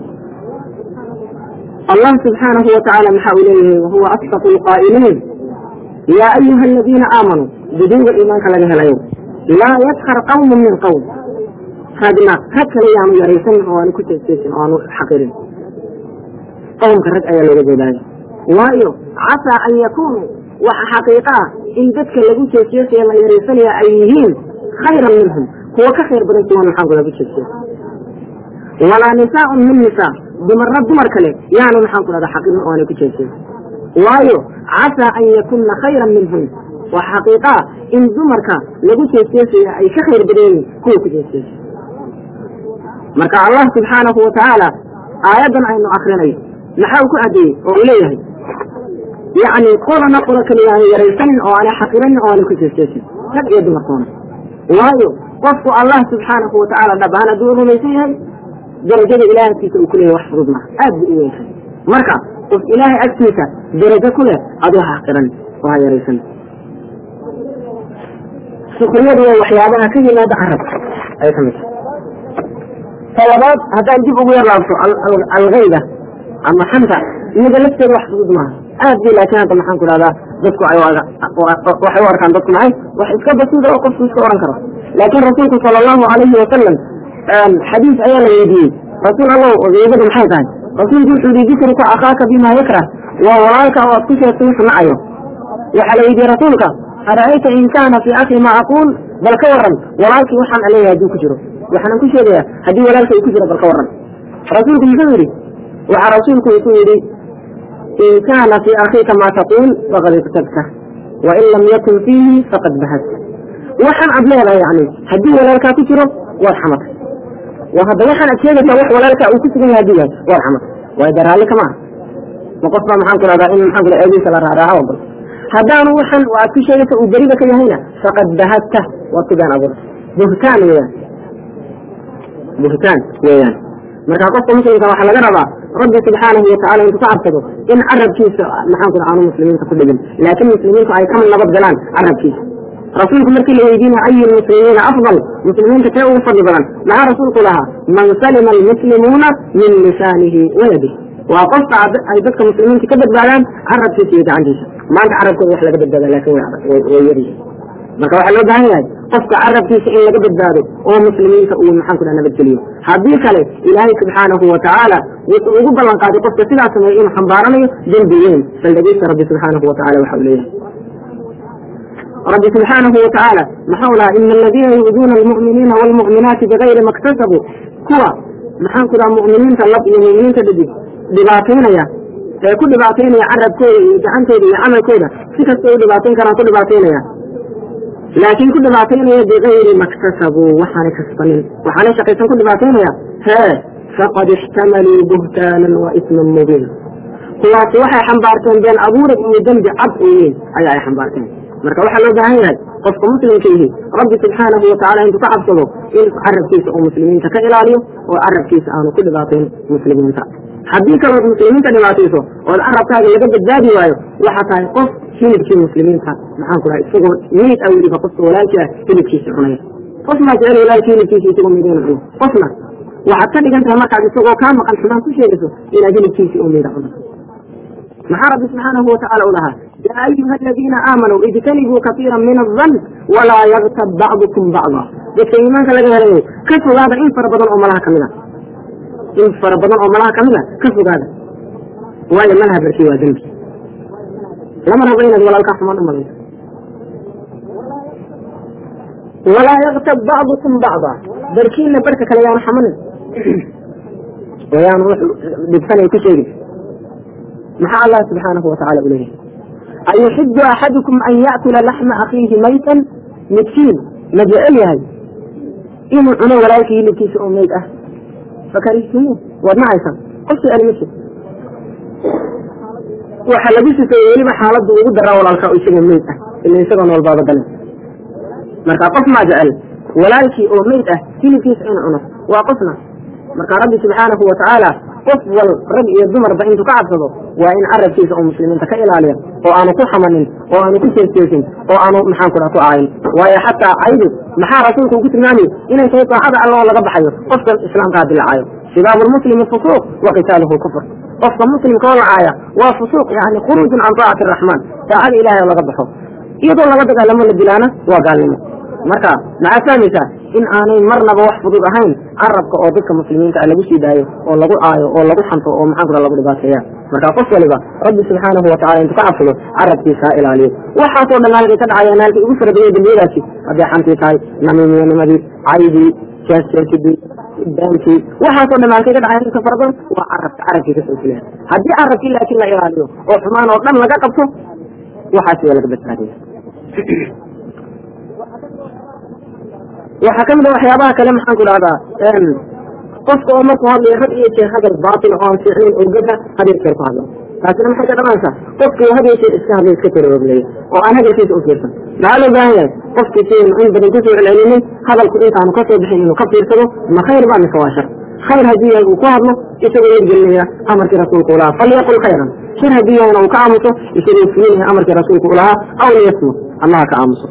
الله سبحانه وتعالى محا إليه وهو أصدق القائلين يا أيها الذين آمنوا بدون الإيمان كلها اليوم لا يسخر قوم من قوم haadna rag kale yaanu yaraysan oo aanu ku jeesjeesin oo aanu xaqirin qowmka rag ayaa looga jeedaayo waayo casaa an yakunuu waxa xaqiiqa ah in dadka lagu jeesjeesaya la yaraysanaya ay yihiin khayran minhum kuwa ka khayr badan kuwan maxaan ku lagu jeesjeesa walaa nisaaun min nisaa dumarna dumar kale yaanu maxaan ku dhahda xaqirin oo aanay ku jeesjeesin waayo casaa an yakunna khayran minhum waa xaqiiqa ah in dumarka lagu jeesjeesaya ay ka khayr badan yihiin kuwa ku jeesjeesa marka allah subxaanahu watacaala aayaddan aynu akrinayo maxaa uu ku adeeyey oo uu leeyahay yacni qolana qolo kaliya aanu yaraysanin oo aanay xaqiranin oo aanay ku jeesjeesin rag iyo dumarkoona waayo qofku allah subxaanahu watacaala dhab ahaan hadduu rumaysan yahay darajada ilahay agtiisa uu ku leeyahay wax fudud maha aad buu u weyntahay marka qof ilaahay agtiisa darajo ku leh aduu ha xaqiran oo ha yaraysan sukriyadu waa waxyaabaha ka yimaada carabka ay ka mid tahay talabaad haddaan dib ugu yar laabto algayda ama xanta iyada lafteeda wax fudud maaha aad bi laakiin hadda maxaan ku dhahdaa dadku waxay u arkaan dadku maxay wax iska basiida oo qofku iska oran karo laakiin rasuulku sala allahu alayhi wasalam xadiis ayaa la weydiiyey rasuul allow gaydadu maxay tahay rasuulku wuxuu yihi dikruka akhaaka bima yakrah waa walaalka oo aad ku sheegtay wuxuu nacayo waxaa la weydiiyey rasuulka ara'ayta in kaana fii akhi ma aquul bal ka waran walaalkii waxaan aleeyahay hadduu ku jiro waxaanan ku sheegayaa haddii walaalka uu ku jiro bal ka waran rasuulku muxuu yidhi waxaa rasuulku ku yidhi in kaana fii akhiika maa taquul faqad iktabta wain lam yakun fiihi faqad bahadta waxaan ad leedahay yani haddii walaalkaa ku jiro waad xamatay waa hadda waxaan ad sheegaysaa wax walaalkaa uu ku sugan yahay hadduu yahay waad xamatay waayo de raalli kama aha ma qof baa maxaan ku rahdaa in maxaan kula eediisa la raaraaco ogol haddaanu waxan aad ku sheegaysa uu beriba ka yahayna faqad bahadta waad ku been abuurtay buhtaan weeyaan buhtaan weeyaan marka qofka muslimka waxaa laga rabaa rabbi subxaanahu watacala intuu ka cabsado in carabkiisa maxaan ku aanu muslimiinta ku dhigin laakiin muslimiintu ay ka nabad galaan carabkiisa rasuulku markii la weydiinaya ayu lmuslimiina afdal muslimiinta kee ugu fadli badan maxaa rasuulku lahaa man salima almuslimuuna min lisaanihi wayadihi waa qofka ay dadka muslimiinta ka badbaadaan carabkiisa iyo gacantiisa maanta carabkooda wax laga badbaada laakin way yaryihin marka waxaa loo baahan yahay qofka carabkiisa in laga badbaado oo muslimiinta uu maxaan ku dhaha nabadgeliyo haddii kale ilaahay subxaanahu watacaala wuxuu ugu ballan qaaday qofka sidaa sameeya inuu xambaaranayo dembi weyn bal dhegeysta rabbi subxaanahu watacala waxa uu leeyahay rabbi subxaanahu watacaala maxau lahaa ina aladiina yu'duuna almu'miniina waalmu'minaati bigayri maktasabuu kuwa maxaan ku dhaha mu'miniinta lab iyo mu'miniinta dhadig dhibaataynaya ee ku dhibaataynaya carabkooda iyo gacantooda iyo camalkooda si kasta u dhibaatayn karaan ku dhibaataynaya laakiin ku dhibaataynaya bigayri maktasabuu waxaanay kasbanin waxaanay shaqaysan ku dhibaataynaya hee faqad ixtamaluu buhtaanan wa isman mubiin kuwaasi waxay xambaarteen been abuurad iyo dembi cad oo weyn ayaa ay xambaarteen marka waxaa loo baahan yahay qofka muslimka yihi rabbi subxaanahu watacala intuu ka cabsado in carabkiisa uu muslimiinta ka ilaaliyo oo carabkiisa aanu ku dhibaatayn muslimiinta haddii kalood muslimiinta dhibaatayso ood carabkaaga laga badbaadi waayo waxaa tahay qof hilibkii muslimiinta maxaan ku dhahay isagoo miid a weliba qofka walaalkii ah hilibkiisa cunaya qof maa jecel walaalki hilibkiisa isagoo miidayna cuno qofna waxaad ka dhigan tahay markaad isagoo kaa maqan xumaan ku sheegayso inaad hilibkiisii u miida cuno maxaa rabbi subxaanahu watacala u lahaa yaa ayuha aladiina aamanuu ijtanibuu kaiira min adan walaa yaktab bacdukum bacda dadka iimaanka laga helayo ka fogaada in fara badan oo malaha kamid a in fara badan oo malaha kamid a ka fogaada waayo malaha barkii waa dembi lama rabo inaad walaalkaa xumaan u malayso walaa yaktab bacdukum bacda barkiina barka kale yaanu xamanin oo yaanu dhibsanay ku sheegin maxaa allah subxaanahu watacala u leeyahay ayuxibu axadukum an ya'kula laxma akhiihi maytan midkiin ma jecel yahay inuu cuno walaalkii hilibkiisa oo meyd ah fakarihtumuu waad nacaysan qof jecel ma jir waxa lagu sifeeyey weliba xaaladdu ugu daraa walaalkaa oo isagoo meyd ah ila isagoo nool baaba galan marka qof maa jecel walaalkii oo meyd ah hilibkiisa inuu cuno waa qofna marka rabbi subxaanahu watacaala qof wal rag iyo dumarba intuu ka cabsado waa in carabkiisa oo muslimiinta ka ilaaliya oo aanu ku xamanin oo aanu ku jeesjeesin oo aanu maxaan ku dhaha ku aayin waayo xataa caydu maxaa rasuulku ugu tilmaamay inay tahay daacada alla oo laga baxayo qofka islaamkaa dilacaayo sibaabu lmuslimi fusuuq wa qitaaluhu kufr qofka muslimka oo lacaaya waa fusuuq yani khuruujun can taacati araxmaan daacada ilahay oo laga baxo iyadoo laga dagaalamo la dilaana waa gaalnimo marka maxaa fahmaysaa in aanay marnaba wax fudud ahayn carabka oo dadka muslimiinta ah lagu sii daayo oo lagu aayo oo lagu xanto oo maxaan kula lagu dhibaateeya marka qof waliba rabbi subxaanahu watacala intuu ka cabsado carabkiisa ha ilaaliyo waxaasoo dhan halkay ka dhacayaan halkay ugu fara badanya dembiyadaasi hadday xantii tahay namiimiyanimadii caydii jeesjeesidii baankii waxaasoo dhan halkay ka dhacayaan inta fara badan waa carabka carabkii kasoo fulaya haddii carabkii laakiin la ilaaliyo oo xumaan oo dhan laga qabto waxaasi waa laga badbaadaya waxaa kamid a waxyaabaha kale maxaan ku dhahdaa qofka oo markuu hadlayo had iyo jeer hadal baatil oo aan fiicnayn oo gada had iyo jeer ku hadlo taasina maxay ka dhalanaysaa qofkii had iyo jeer iska hadlay iska taroogleeya oo aan hadalkiisa u fiirsan maxaa loo baahan yahay qofkii sidaynu in badan kusoo celcelinin hadalku intaanu kasoo bixin inuu ka fiirsado ma khayr ba mise waa shar khayr haddii yahay uu ku hadlo isagoo yergelinaya amarkii rasuulku u lahaa falyaqul khayran shar haddii yahayna uu ka aamuso isagoo fulinaya amarkii rasuulku u lahaa aw liyasmut allaha ka aamuso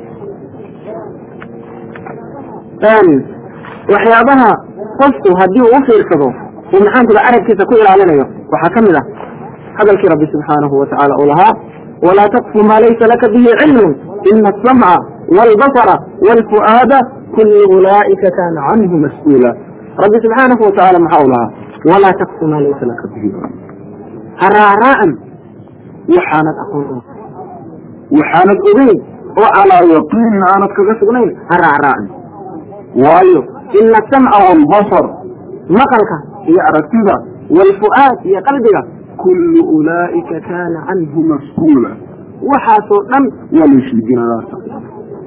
waxyaabaha qofku haddii uu u fiirsado uu maxaan kula carabkiisa ku ilaalinayo waxaa ka mid ah hadalkii rabbi subxaanahu watacaala uu lahaa walaa taqfu maa laysa laka bihi cilmun ina asamca waalbasara waalfu'aada kullu ulaa'ika kaana canhu mas-uula rabbi subxaanahu watacaala maxaa u lahaa walaa taqfu maa laysa laka bihi ha raaraa'an waxaanad aqoon waxaanad ogeyn oo calaa yaqiin aanad kaga sugnayn ha raaraa'an waayo ina asamca waalbasar maqalka iyo aragtida waalfu'aad iyo qalbiga kullu ulaa'ika kaana canhu mas-uula waxaasoo dhan waa la isweydiinaa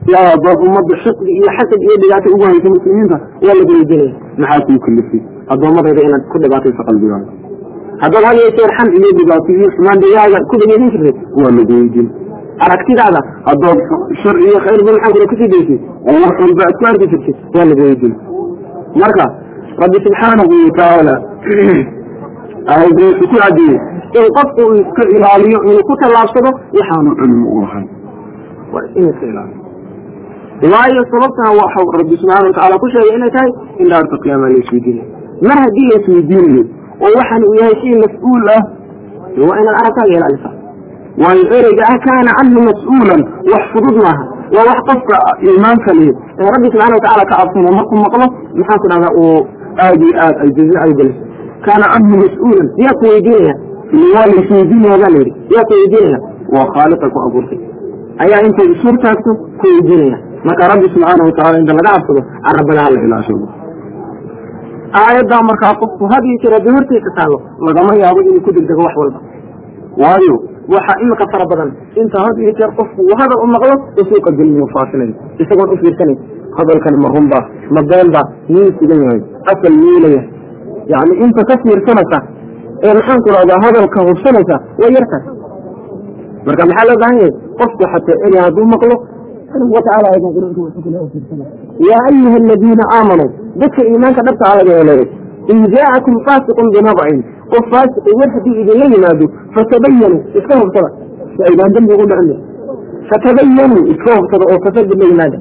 yaa dood ummadda xiqdi iyo xasad iyo dhibaato ugu haysa muslimiinta waa lagu weydiinaya maxaa kuu kalifay addoommadayda inaad ku dhibaatayso qalbigaaga haddaad had iyo jeer xan iyo dhibaato iyo xumaan dhigaaga ku dhegeysan jirtay waa lagu weydiin aragtidaada haddood shar iyo khayrba maxaan kula kusii daysay oo wax walba aad ku arki jirtay waa lagu weydiin marka rabbi subxaanahu watacaala aayadda wuxuu ku cadeeyey in qofku uu iska ilaaliyo inuu ku tallaabsado waxaanu cilmi u lahayn waa inuu iska ilaaliyo waayo sababtana waxau rabbi subxaana watacaala ku sheegay inay tahay in dhaarta qiyaama la isweydiinayo mar haddii la isweydiinayo oo waxaan uu yahay shay mas-uul ah waa inaad aragtaaga ilaalisa waayo ereyga ah kaana canhu mas-uulan wax fudud maaha waa wax qofka iimaanka leh ee rabbi subxana watacaala ka cabsana markuu maqlo maxaan ku dhahdaa uu aad iyo aad ay jazi ay geliso kaana canhu mas-uulan yaa ku weydiinaya waa la isweydiinaya baa layidhi yaa ku weydiinaya waa khaaliqa ku abuurtay ayaa intay isuur taagto ku weydiinaya marka rabbi subxaana watacala inta laga cabsado carabada hala ilaashado aayaddaa markaa qofku had iyo jeer haddii hortiisa taallo lagama yaabo inuu ku degdego wax walba waayo waxaa imika fara badan inta had iyo jeer qofku uu hadal u maqlo u suuqa gelinayo faasinayo isagoon u fiirsanayn hadalkan ma runba ma beenba miyuu sugan yahay asal miyuu leeyahay yacni inta ka fiirsanaysa ee maxaan ku rahdaa hadalka hubsanaysa way yartahay marka maxaa loo baahan yahay qofku xataa eri hadduu maqlo watacaala aydan qur-aanka wuxuu kula fiirsana yaa ayuha aladiina aamanuu dadka iimaanka dhabta alaga heleeyay in jaa'akum faasiqun binabcin qof faasiqi war haddii idinla yimaado fatabayanuu iska hubsada si aydaan dembi ugu dhicin fatabayanuu iska hubsada oo fasadid la yimaada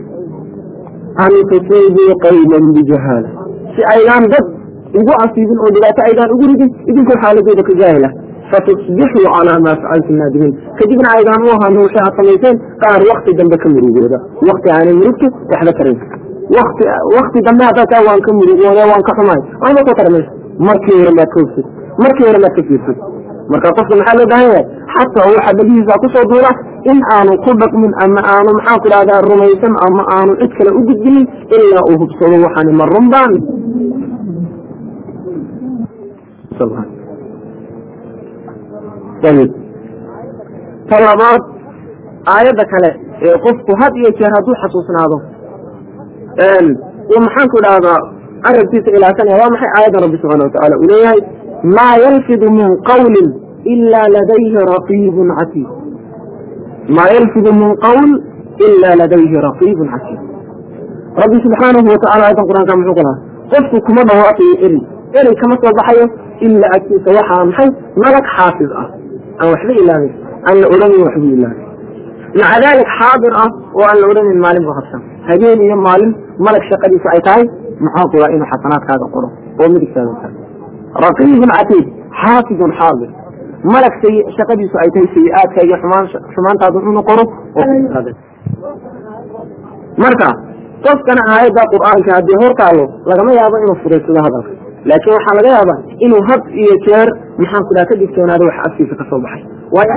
an tusiibuu qayman bijahaala si aydaan dad ugu asiibin oo dhibaato aydaan ugu ridin idinkoo xaaladooda ka jaahila fatusbixuu calaa maa facaltum naadimiin kadibna aydaan u ahaano waxay aad samayseen qaar wakti dambe ka murugooda wakti aanay murugta waxba tarayn wakti wakti dambe haddaad taa waan ka murugooda waan ka xumahay waxba ku tara mayso markii hore maad ka hogsid markii hore maad ka fiirsad marka qofka maxaa loo baahan yahay xataa waxa dhagihiisa kusoo duula in aanu ku dhaqmin ama aanu maxaan ku dhahdaa rumaysan ama aanu cid kale u gudbinin ilaa uu hubsado waxaani ma runbaan ayib ta labaad aayadda kale ee qofku had iyo jeer hadduu xasuusnaado uu maxaan ku dhahdaa arabkiisa ilaasanaya waa maxay aayadda rabbi subxana watacaala uu leeyahay maa yalfidu min qawlin ilaa ladayhi raqiibun catiid maa yalfidu min qawl ilaa ladayhi raqiibun catiid rabbi subxaanahu watacala aayaddan qur-aanka muxuu ku lahaa qofku kuma dhawaaqayo eri eri kama soo baxayo ilaa agtiisa waxaa maxay malag xaafid ah aan waxba ilaamin aan la odhanin waxbuu ilaamay maca daalik xaadir ah oo aan la odhanin maalin buu habsan habeen iyo maalin malag shaqadiisa ay tahay maxaa kula inuu xasanaadkaaga qoro oo midigtaaga tahay raqiibun catiid xaafidun xaadir malag say shaqadiisu ay tahay sayi-aadka iyo xumaan xumaantaadu inuu qoro marka qofkana aayadda qur'aanka haddii hor taalo lagama yaabo inuu fudaysado hadalka laakiin waxaa laga yaabaa inuu had iyo jeer maxaan ku dhaha ka digtoonaado wax afkiisa ka soo baxay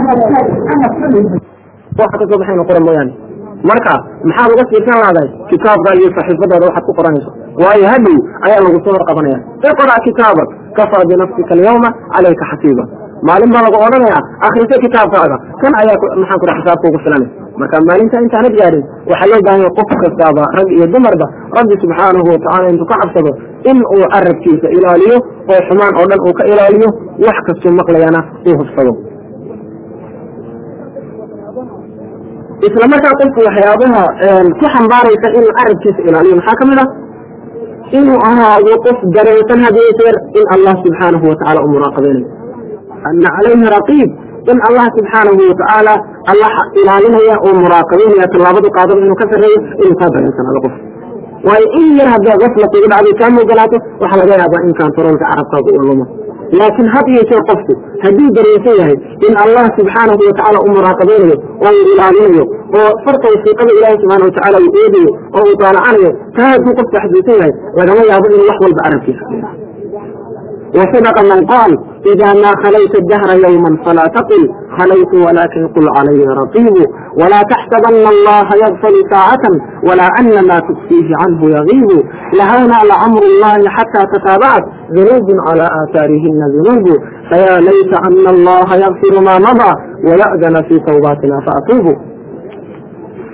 waxa kasoo baxay inu qora mooyaane marka maxaad uga fiirsan lahday kitaabka iyo saxiifadaada waxaad ku qoranayso waayo hadhow ayaa lagu soo hor qabanaya iqra kitaabak kafaa binafsika alyawma calayka xasiiba maalin baa lagu odhanayaa akriso kitaabkaaga kan ayaa maxaan ku dhaha xisaabka ugu filanay marka maalinta intaanad gaadhin waxaa loo baahan yahay qof kastaaba rag iyo dumarba rabbi subxaanahu watacala intuu ka cabsado in uu carabkiisa ilaaliyo oo xumaan oo dhan uu ka ilaaliyo wax kastuu maqlayana uu hubsado isla markaa qofku waxyaabaha ku xambaaraysa inuu carabkiisa ilaaliyo maxaa ka mid ah inuu ahaado qof dareensan hadiyo jeer in allah subxaanahu watacala u muraaqabeynayo ana calayhi raqiib in allah subxaanahu watacaala allah ilaalinaya oo muraaqabeynaya tallaabadu qaadaba inuu ka sarreeyo inuu kaa dareensanaado qof waayo in yar haddaa gafla kugu dhacday kaa mogalaato waxaa laga yaabaa in kantaroolka carabkaaga uu lumo laakiin had iyo jeer qofku hadduu dareensan yahay in allah subxaanahu watacaala u muraaqabeynayo oo uu ilaalinayo oo farta wasiiqada ilaahi subxaana watacala uu eegayo oo uu daalacanayo taa hadduu qofku xasuusan yahay lagama yaabo inuu wax walba carabkiisa keeno وصدق من قال إذا ما خليت الدهر يوما فلا تقل خليت ولكن قل علي رقيب ولا تحسبن الله يغفل ساعة ولا أن ما تخفيه عنه يغيب لهونا لأمر الله حتى تتابعت ذنوب على آثارهن ذنوب فيا ليت أن الله يغفر ما مضى ويأذن في توباتنا فأتوب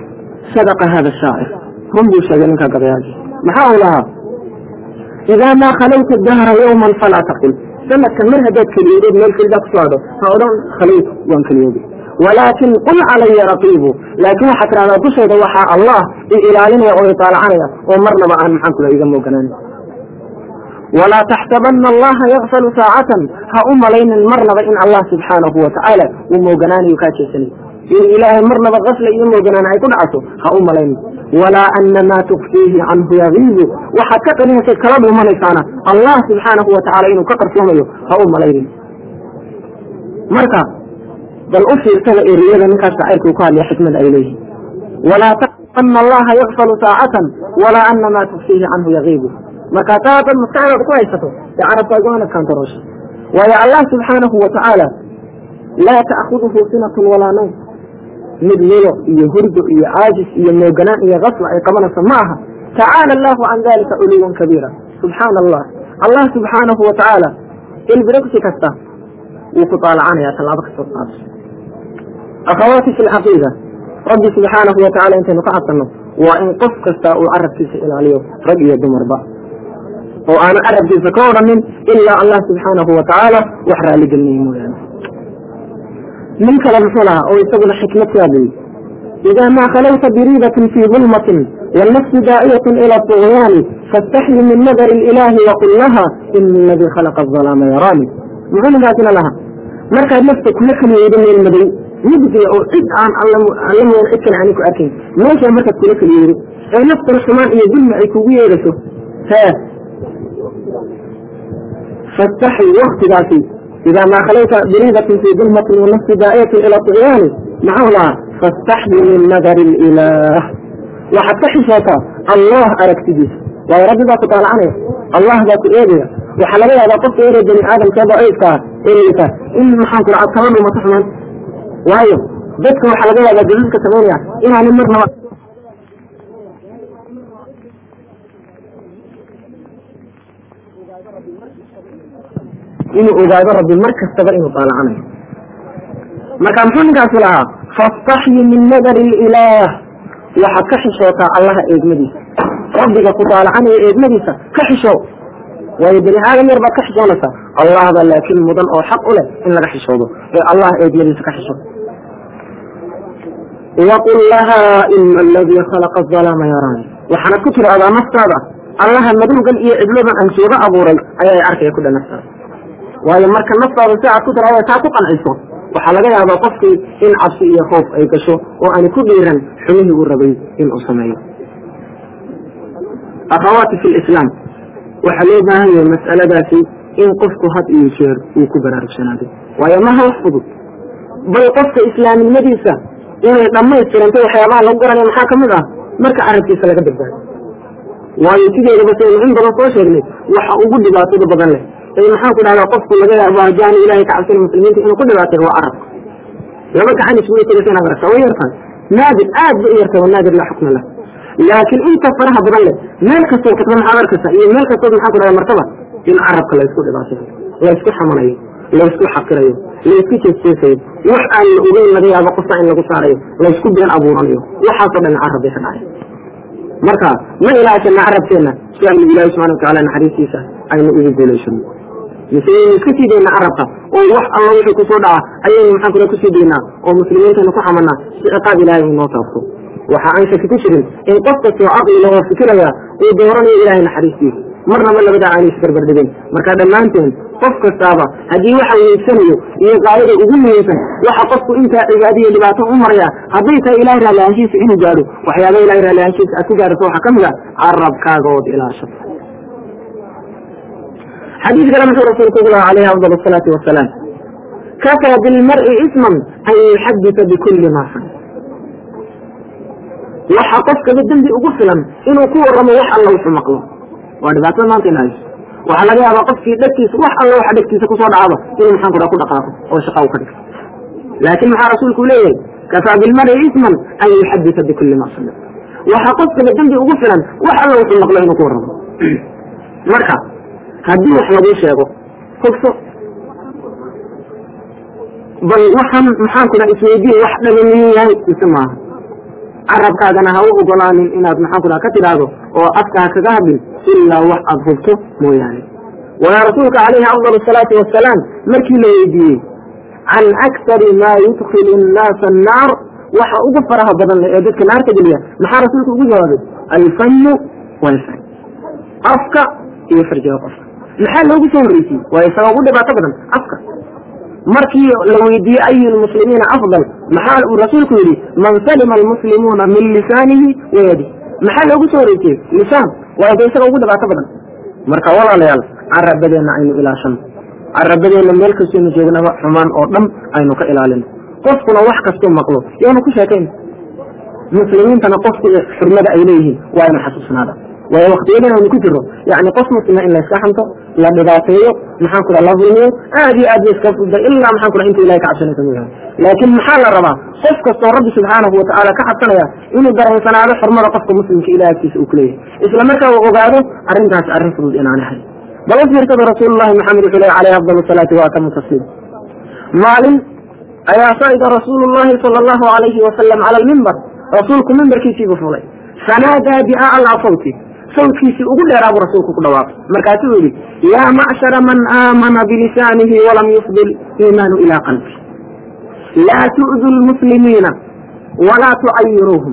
sadaqa hada shaacir run buu sheegay ninka gabayaagi maxaa uu lahaa idaa maa khalayta dahra yawman falaa taqul sanadkan mar haddaad keliyoodeed meel kelidaa ku socdo ha odhan khalaytu waan keliyooday walaakin qul calaya raqiibu laakiin waxaad tidhahdaa dushayda waxaa allah i ilaalinaya oo itaalacanaya oo marnaba aan maxaan kula iga mooganaan walaa taxsabana allaha yakfalu saacatan ha u malaynin marnaba in allah subxaanahu watacaala uu mooganaanayo kaa jeesanay in ilaahay marnaba kafla iyo mooganaan ay ku dhacato ha u malaynin walaa ana maa tukfiihi canhu yagiibu waxaad ka qarinaysayd kala dhuumanaysaana allah subxaanahu watacaala inuu ka qarsoomayo ha u malaynin marka bal u fiirsada eriyada ninkaas shacayrka uu ka hadlaya xikmada ay leeyihin walaa taxsabana allaha yakfalu saacatan walaa ana maa tukfiihi canhu yagiibu markaa taa dad maskaxdooda ku haysato dee carabka ay go-aan adkaantaroosha waayo allah subxaanahu watacaala laa ta'khuduhu sinatun walaa nawm mid lilo iyo hurdo iyo caajis iyo mooganaan iyo kasla ay qabanayso ma aha tacaala allahu can dalika culuwan kabiira subxaana allah allah subxaanahu watacaala ilbiragsi kasta wuu ku taalacanaya tallaabo kastoo qaado akhawaati fi lcaqiida rabbi subxaanahu watacaala intaynu ka cabsanno waa in qof kasta uu carabkiisa ilaaliyo rag iyo dumarba oo aanu carabkiisa ka odhanin ilaa allah subxaanahu watacaala wax raaligelinaya mooyaane nin kale muxuu lahaa oo isaguna xikmad ku hadlayay idaa maa khalayta biriidatin fii dulmatin wannafsu daa'iyatun ila طugyaani faاstaxyi min nadari ilaahi waqul laha ina aladii khalaqa الظalaama yaraani muxuu ninkaasina lahaa markaad nafta kula keliyeyda meel madow mugdiga oo cid aan alla mooda cid kale aani ku arkayn meeshaa markaad kula keliyeydo ee naftan xumaan iyo dulmi ay kugu yeedhaso hee fastaxyi waktigaasi idaa maa khalayta biriidatin fii dulmatin wanafsi daa'iyatin ila طugyaani maxau lahaa faاstaxyi min nadari اlilaah waxaad ka xishootaa allah aragtidiisa waayo rabbi baa ku taalacanaya allah baa ku eegaya waxaa laga yaabaa qofka ere bani aadamkee daciifka ah ee liita in maxaan ku dhaca kaba dhumato xumaan waayo dadka waxaa laga yaabaa jadiidka samaynaya inaani marnaba inuu ogaado rabbi mar kastaba inuu daalacanayo marka muxuu ninkaasi lahaa fastaxyi min nadari ilaah waxaad ka xishootaa allaha eegmadiisa rabbiga ku daalacanaya eegmadiisa ka xisho waayo bani aadam yar baad ka xishoonaysaa allah baa laakiin mudan oo xaq u leh in laga xishoodo ee allah eegmadiisa ka xisho waqul lahaa ina aladii khalaqa azalaama yaraani waxaanad ku tiraahdaa naftaada allaha madowgan iyo cidladan aan sooga abuuray ayaa arkaya ku dha naftaada waayo marka naftaada si aad ku tiraahdo taa ku qanciso waxaa laga yaabaa qofkii in cabsi iyo khoof ay gasho oo aani ku dhiiran xumihii uu rabay inuu sameeyo akhawaati fi lislaam waxaa loo baahan yahay mas'aladaasi in qofku had iyo jeer uu ku baraarugsanaado waayo maha wax fudud bal qofka islaaminimadiisa inay dhammaystirantay waxyaabaha lagu garanaya maxaa kamid ah marka carabkiisa laga badbaado waayo sideedaba saynu in badan soo sheegnay waxa ugu dhibaatada badan leh ee maxaan ku dhahdaa qofku laga yaabo hajaani ilahay ka cabsana muslimiinta inuu ku dhibaatay waa carabka laba gacan isugu tegaysa inaad aragta way yartahay naadir aad ba u yartahay waa naadir laa xukma lah laakiin inta faraha badan leh meel kastoo katba maxaad arkaysa iyo meel kastood maxaan ku dhahdaa martaba in carabka laysku dhibaatayo laysku xamanayo laysku xaqirayo laysku jeesjeesayo wax aan la ogeyn laga yaabo qofka in lagu saarayo laysku been abuuranayo waxaasoo dhan carab bay ka dhacay marka ma ilaashana carabkeenna si aynu ilaahi subxana watacaala naxariistiisa aynu ugu guulaysano mise aynu iska sii daynaa carabka oo wax alla wixii kusoo dhaca ayaynu maxaan kula kusii daynaa oo muslimiintaynu ku xamanaa si ciqaab ilaahay uu noo taabto waxa aan shaki ku jirin in qof kastoo caqli lahoo fikiraya uu dooranayo ilaahay naxariistiisa marnaba labadaa aanay isbarbardhigin marka dhammaanteen qof kastaaba haddii waxa weegsanayo iyo gaayada ugu muhiimsan waxa qofku intaa cibaadiyo dhibaato u maraya hadday tahay ilahay raallihaanshiisa inuu gaadho waxyaaba ilahay raallihaanshiisa aad ku gaadhato waxaa ka mid a carabkaaga ood ilaashato xadiis kale muxuu rasuulku ugu lahaa calayhi afdal asalaati wasalaam kafaa bilmar'i isman an yuxadita bikulli maa san waxa qofkaba dembi ugu filan inuu ku waramo wax alla wuxuu maqlo waa dhibaatada maanta in hayso waxaa laga yaabaa qofkii dhegtiisa wax alla waxa dhegtiisa kusoo dhacdo inuu maxaan ku dhaha ku dhaqaaqo oo shaqa u ka dhigto laakiin maxaa rasuulku leeyahay kafaa bilmari isman an yuxadita bikulli ma sami waxaa qofkaba dembi ugu filan wax alla wuxuu maqlo inuu ku waramo marka haddii wax laguu sheego hogso bal waxaan maxaan ku dhaha isweydiin wax dhaga miyuu yahay mise maaha carabkaagana ha u ogolaanin inaad maxaan ku dhaha ka tidhaahdo oo afka ha kaga hadlin ilaa wax aad hubto mooyaane walaa rasuulka calayhi afdal asalaatu wasalaam markii la weydiiyey can aktari maa yudkilu nnaasa annaar waxa ugu faraha badan ee dadka naarta geliya maxaa rasuulku ugu jawaabay alfannu walfarj afka iyo farjiga qofka maxaa loogu soo horreysiyey waa isaga ugu dhibaato badan afka markii la weydiiyey ayu lmuslimiina afdal maxaa uu rasuulku yidhi man salima almuslimuuna min lisaanihi wayadi maxaa loogu soo horreysiyey lisaan waa de isaga ugu dhibaato badan marka walaalayaal carabadeenna aynu ilaashano carabadeenna meel kastaynu joognaba xumaan oo dhan aynu ka ilaalino qofkuna wax kastuu maqlo yaanu ku sheekayn muslimiintana qofku xurmada ay leeyihiin waa inu xasuusnaada waayo waktiyadan aynu ku jiro yani qof muslima in layska xanto la dhibaateeyo maxaan ku la dulmiyo aad iyo aad ba iska fuda ilaa maxaan ku inta ilahay ka cabsanaysa mooyaane laakiin maxaa la rabaa qof kastoo rabbi subxaanahu watacaala ka cabsanaya inuu dareensanaado xurmada qofka muslimka ilaah agtiisa uu kuleeyahay isla markaa uu ogaado arrintaas arrin fudud inaana hay bal u fiirsada rasuulullahi maxamed wuxuu leey alayhi afdal salaati wa atamu tasliim maalin ayaa sa'ida rasuulu llahi sala allahu alayhi wasalam cala almimbar rasuulku mimbarkiisiibuu fulay fanaadaa biaclaa sawti sawtkiisii ugu dheeraa buu rasuulku ku dhawaaqay markaasuu yidhi yaa macshara man aamana bilisaanihi walam yufdil iimaanu ilaa qalbi laa tu'du lmuslimiina walaa tucayiruuhum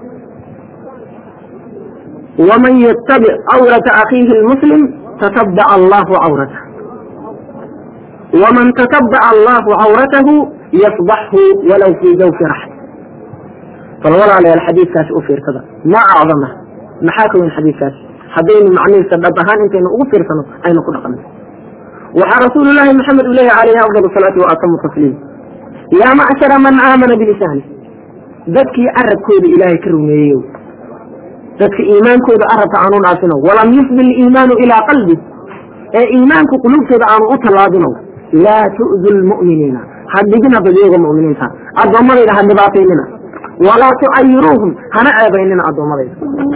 waman yattabic cawrata akhiihi lmuslim tatabaca allahu cawratah waman tatabaca allahu cawratahu yafdaxhu walow fii zawfi raxm bal walaalayaal xadiidkaasi u fiirsada ma acdama maxaa ka weyn xadiidkaasi haddaynu macnihiisa dhab ahaan intaynu ugu fiirsano aynu ku dhaqanno waxaa rasuulullaahi maxamed uu leeyahy calayhi afdal salaatu wa atamu tasliim yaa macshara man aamana bilisaani dadkii carabkooda ilaahay ka rumeeyeyo dadka iimaankooda arabka aanu dhaafino walam yufdil iimaanu ilaa qalbi ee iimaanku quluubtooda aanu u tallaabino laa tu'du lmu'miniina ha dhigina badiyooga mu'miniinta addoommadayda ha dhibaataynina walaa tucayiruuhum hana ceebaynina addoommadayda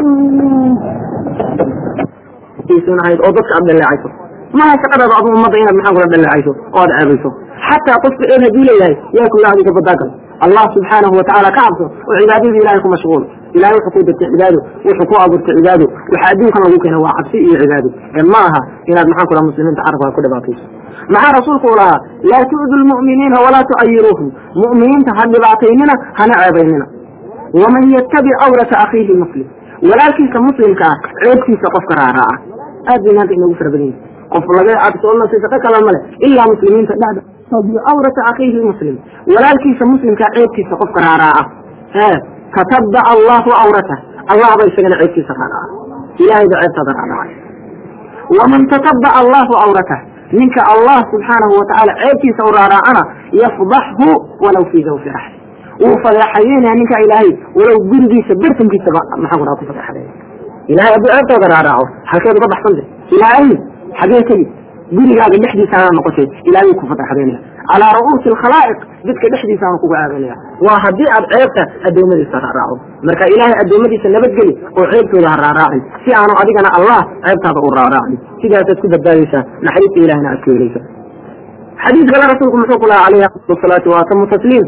ahayd oo dadka aad dhaleecayso maha shaqadaada adu ummadda inaad maxaan kula dhaleecayso oo aad ceebayso xataa qofka eed hadduu leeyahay yaa kula adiga badaagal allah subxaanahu watacaala ka cabso oo cibaadadii ilahay ku mashquul ilahay wuxuu ku dirtay cibaado wuxuu ku abuurtay cibaado waxa adduunkan lagu keena waa cabsi iyo cibaado ee ma aha inaad maxaan kula muslimiinta carabka ku dhibaatayso maxaa rasuulku u lahaa laa tu'du lmu'miniina walaa tucayiruuhum mu'miniinta ha dhibaataynina hana ceebaynina waman yattabic cawrata akhiihi muslim walaalkiisa muslimka ah ceebkiisa qofka raaraaca aad bay maanta inoogu fara badan yihin qof laga cabsoona si shaqo kala male ilaa muslimiinta dhexda cawrata akhiihi muslim walaalkiisa muslimkaa ceebkiisa qofka raaraaca ee tatabaca allahu cawratah allah ba isagana ceebkiisa raaraaca ilahay ba ceebtaada raaraaca waman tatabaca allahu cawratah ninka allah subxaanahu watacaala ceebkiisa u raaraacana yafdaxhu walaw fii zawfi raxli wuu fadeexayeynaya ninka ilaahay walow gurigiisa bartankiisaba maxaa ku dhaha ku fadeexadeeya ilahay hadduu ceebtooda raaraaco halkeed uga baxsante ilaahay xagee tegi gurigaaga dhexdiisaana noqotay ilahay wuu ku fadeexadeynaya calaa ru'uusi alkhalaa'iq dadka dhexdiisaana kuga aadanaya waa haddii aad ceebta addoommadiisa raaraaco marka ilaahay addoommadiisa nabadgeli oo ceebtooda ha raaraacin si aanu adigana allah ceebtaada u raaraacin sidaasaad ku badbaadaysaa naxariista ilahina aad ka helaysa xadiis kale rasuulku muxuu ku lahaa calayhi afdal salaatu wa atamu tasliim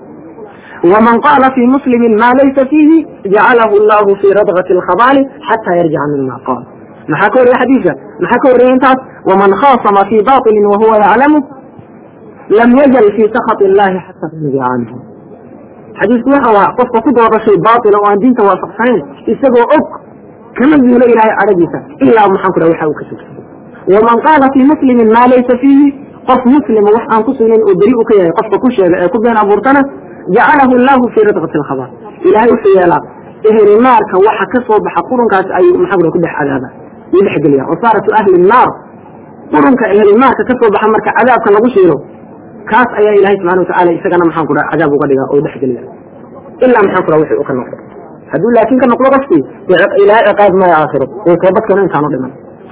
ومن قال في مسلم ما ليس فيه جعله الله في رضغة الخبال حتى يرجع مما قال maxaa ka horreya xadiiska maxaa ka horreya intaas waman khaasama fii baطili wahuwa yaclamu lam yazal fii sakط illahi xata yarjica canhu xadiisku waxa waa qofka ku dooda shay baطila oo aan diinta waafaqsanayn isagoo og kama zuulo ilahay cadhagiisa ilaa maxaan ku dhaha waxa uu ka sugsan waman qaala fii muslimin maa laysa fiihi qof muslima wax aan ku sugnayn oo beri u ka yahay qofka ku sheega ee ku been abuurtana jacalahu llahu fii ridqati alkhabar ilahay wuxuu yeelaa ehli naarka waxa ka soo baxa qurunkaas ayuu maxaa ku dhex cadaaba uu dhex geliya wasaaratu ahli naar qurunka ehli naarka ka soo baxa marka cadaabka lagu shiilo kaas ayaa ilahay subxana watacala isagana maxaan ku dhaha cadaab uga dhiga oo dhex geliya ilaa maxaan ku dhaha wixii u ka noqdo hadduu laakiin ka noqdo qofkii ilahay ciqaab maya aakhiro uu toobadkeeno intaanu dhiman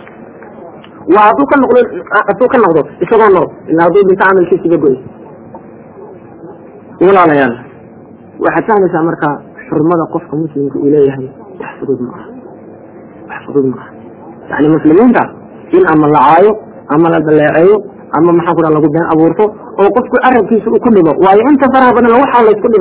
waa hadduu ka noqdo hadduu ka noqdo isagoo nool ilaa hadduu dhinto camalkiisiba goy walaalayaal waxaad fahmaysaa marka xurmada qofka muslimka uu leeyahay wax fudud ma aha wax fudud ma aha yani muslimiinta in ama la caayo ama la daleeceeyo ama maxaa ku dhaha lagu been abuurto oo qofku carabkiisa uu ku dhibo waayo inta faraha badan waxaa laysku dhibaya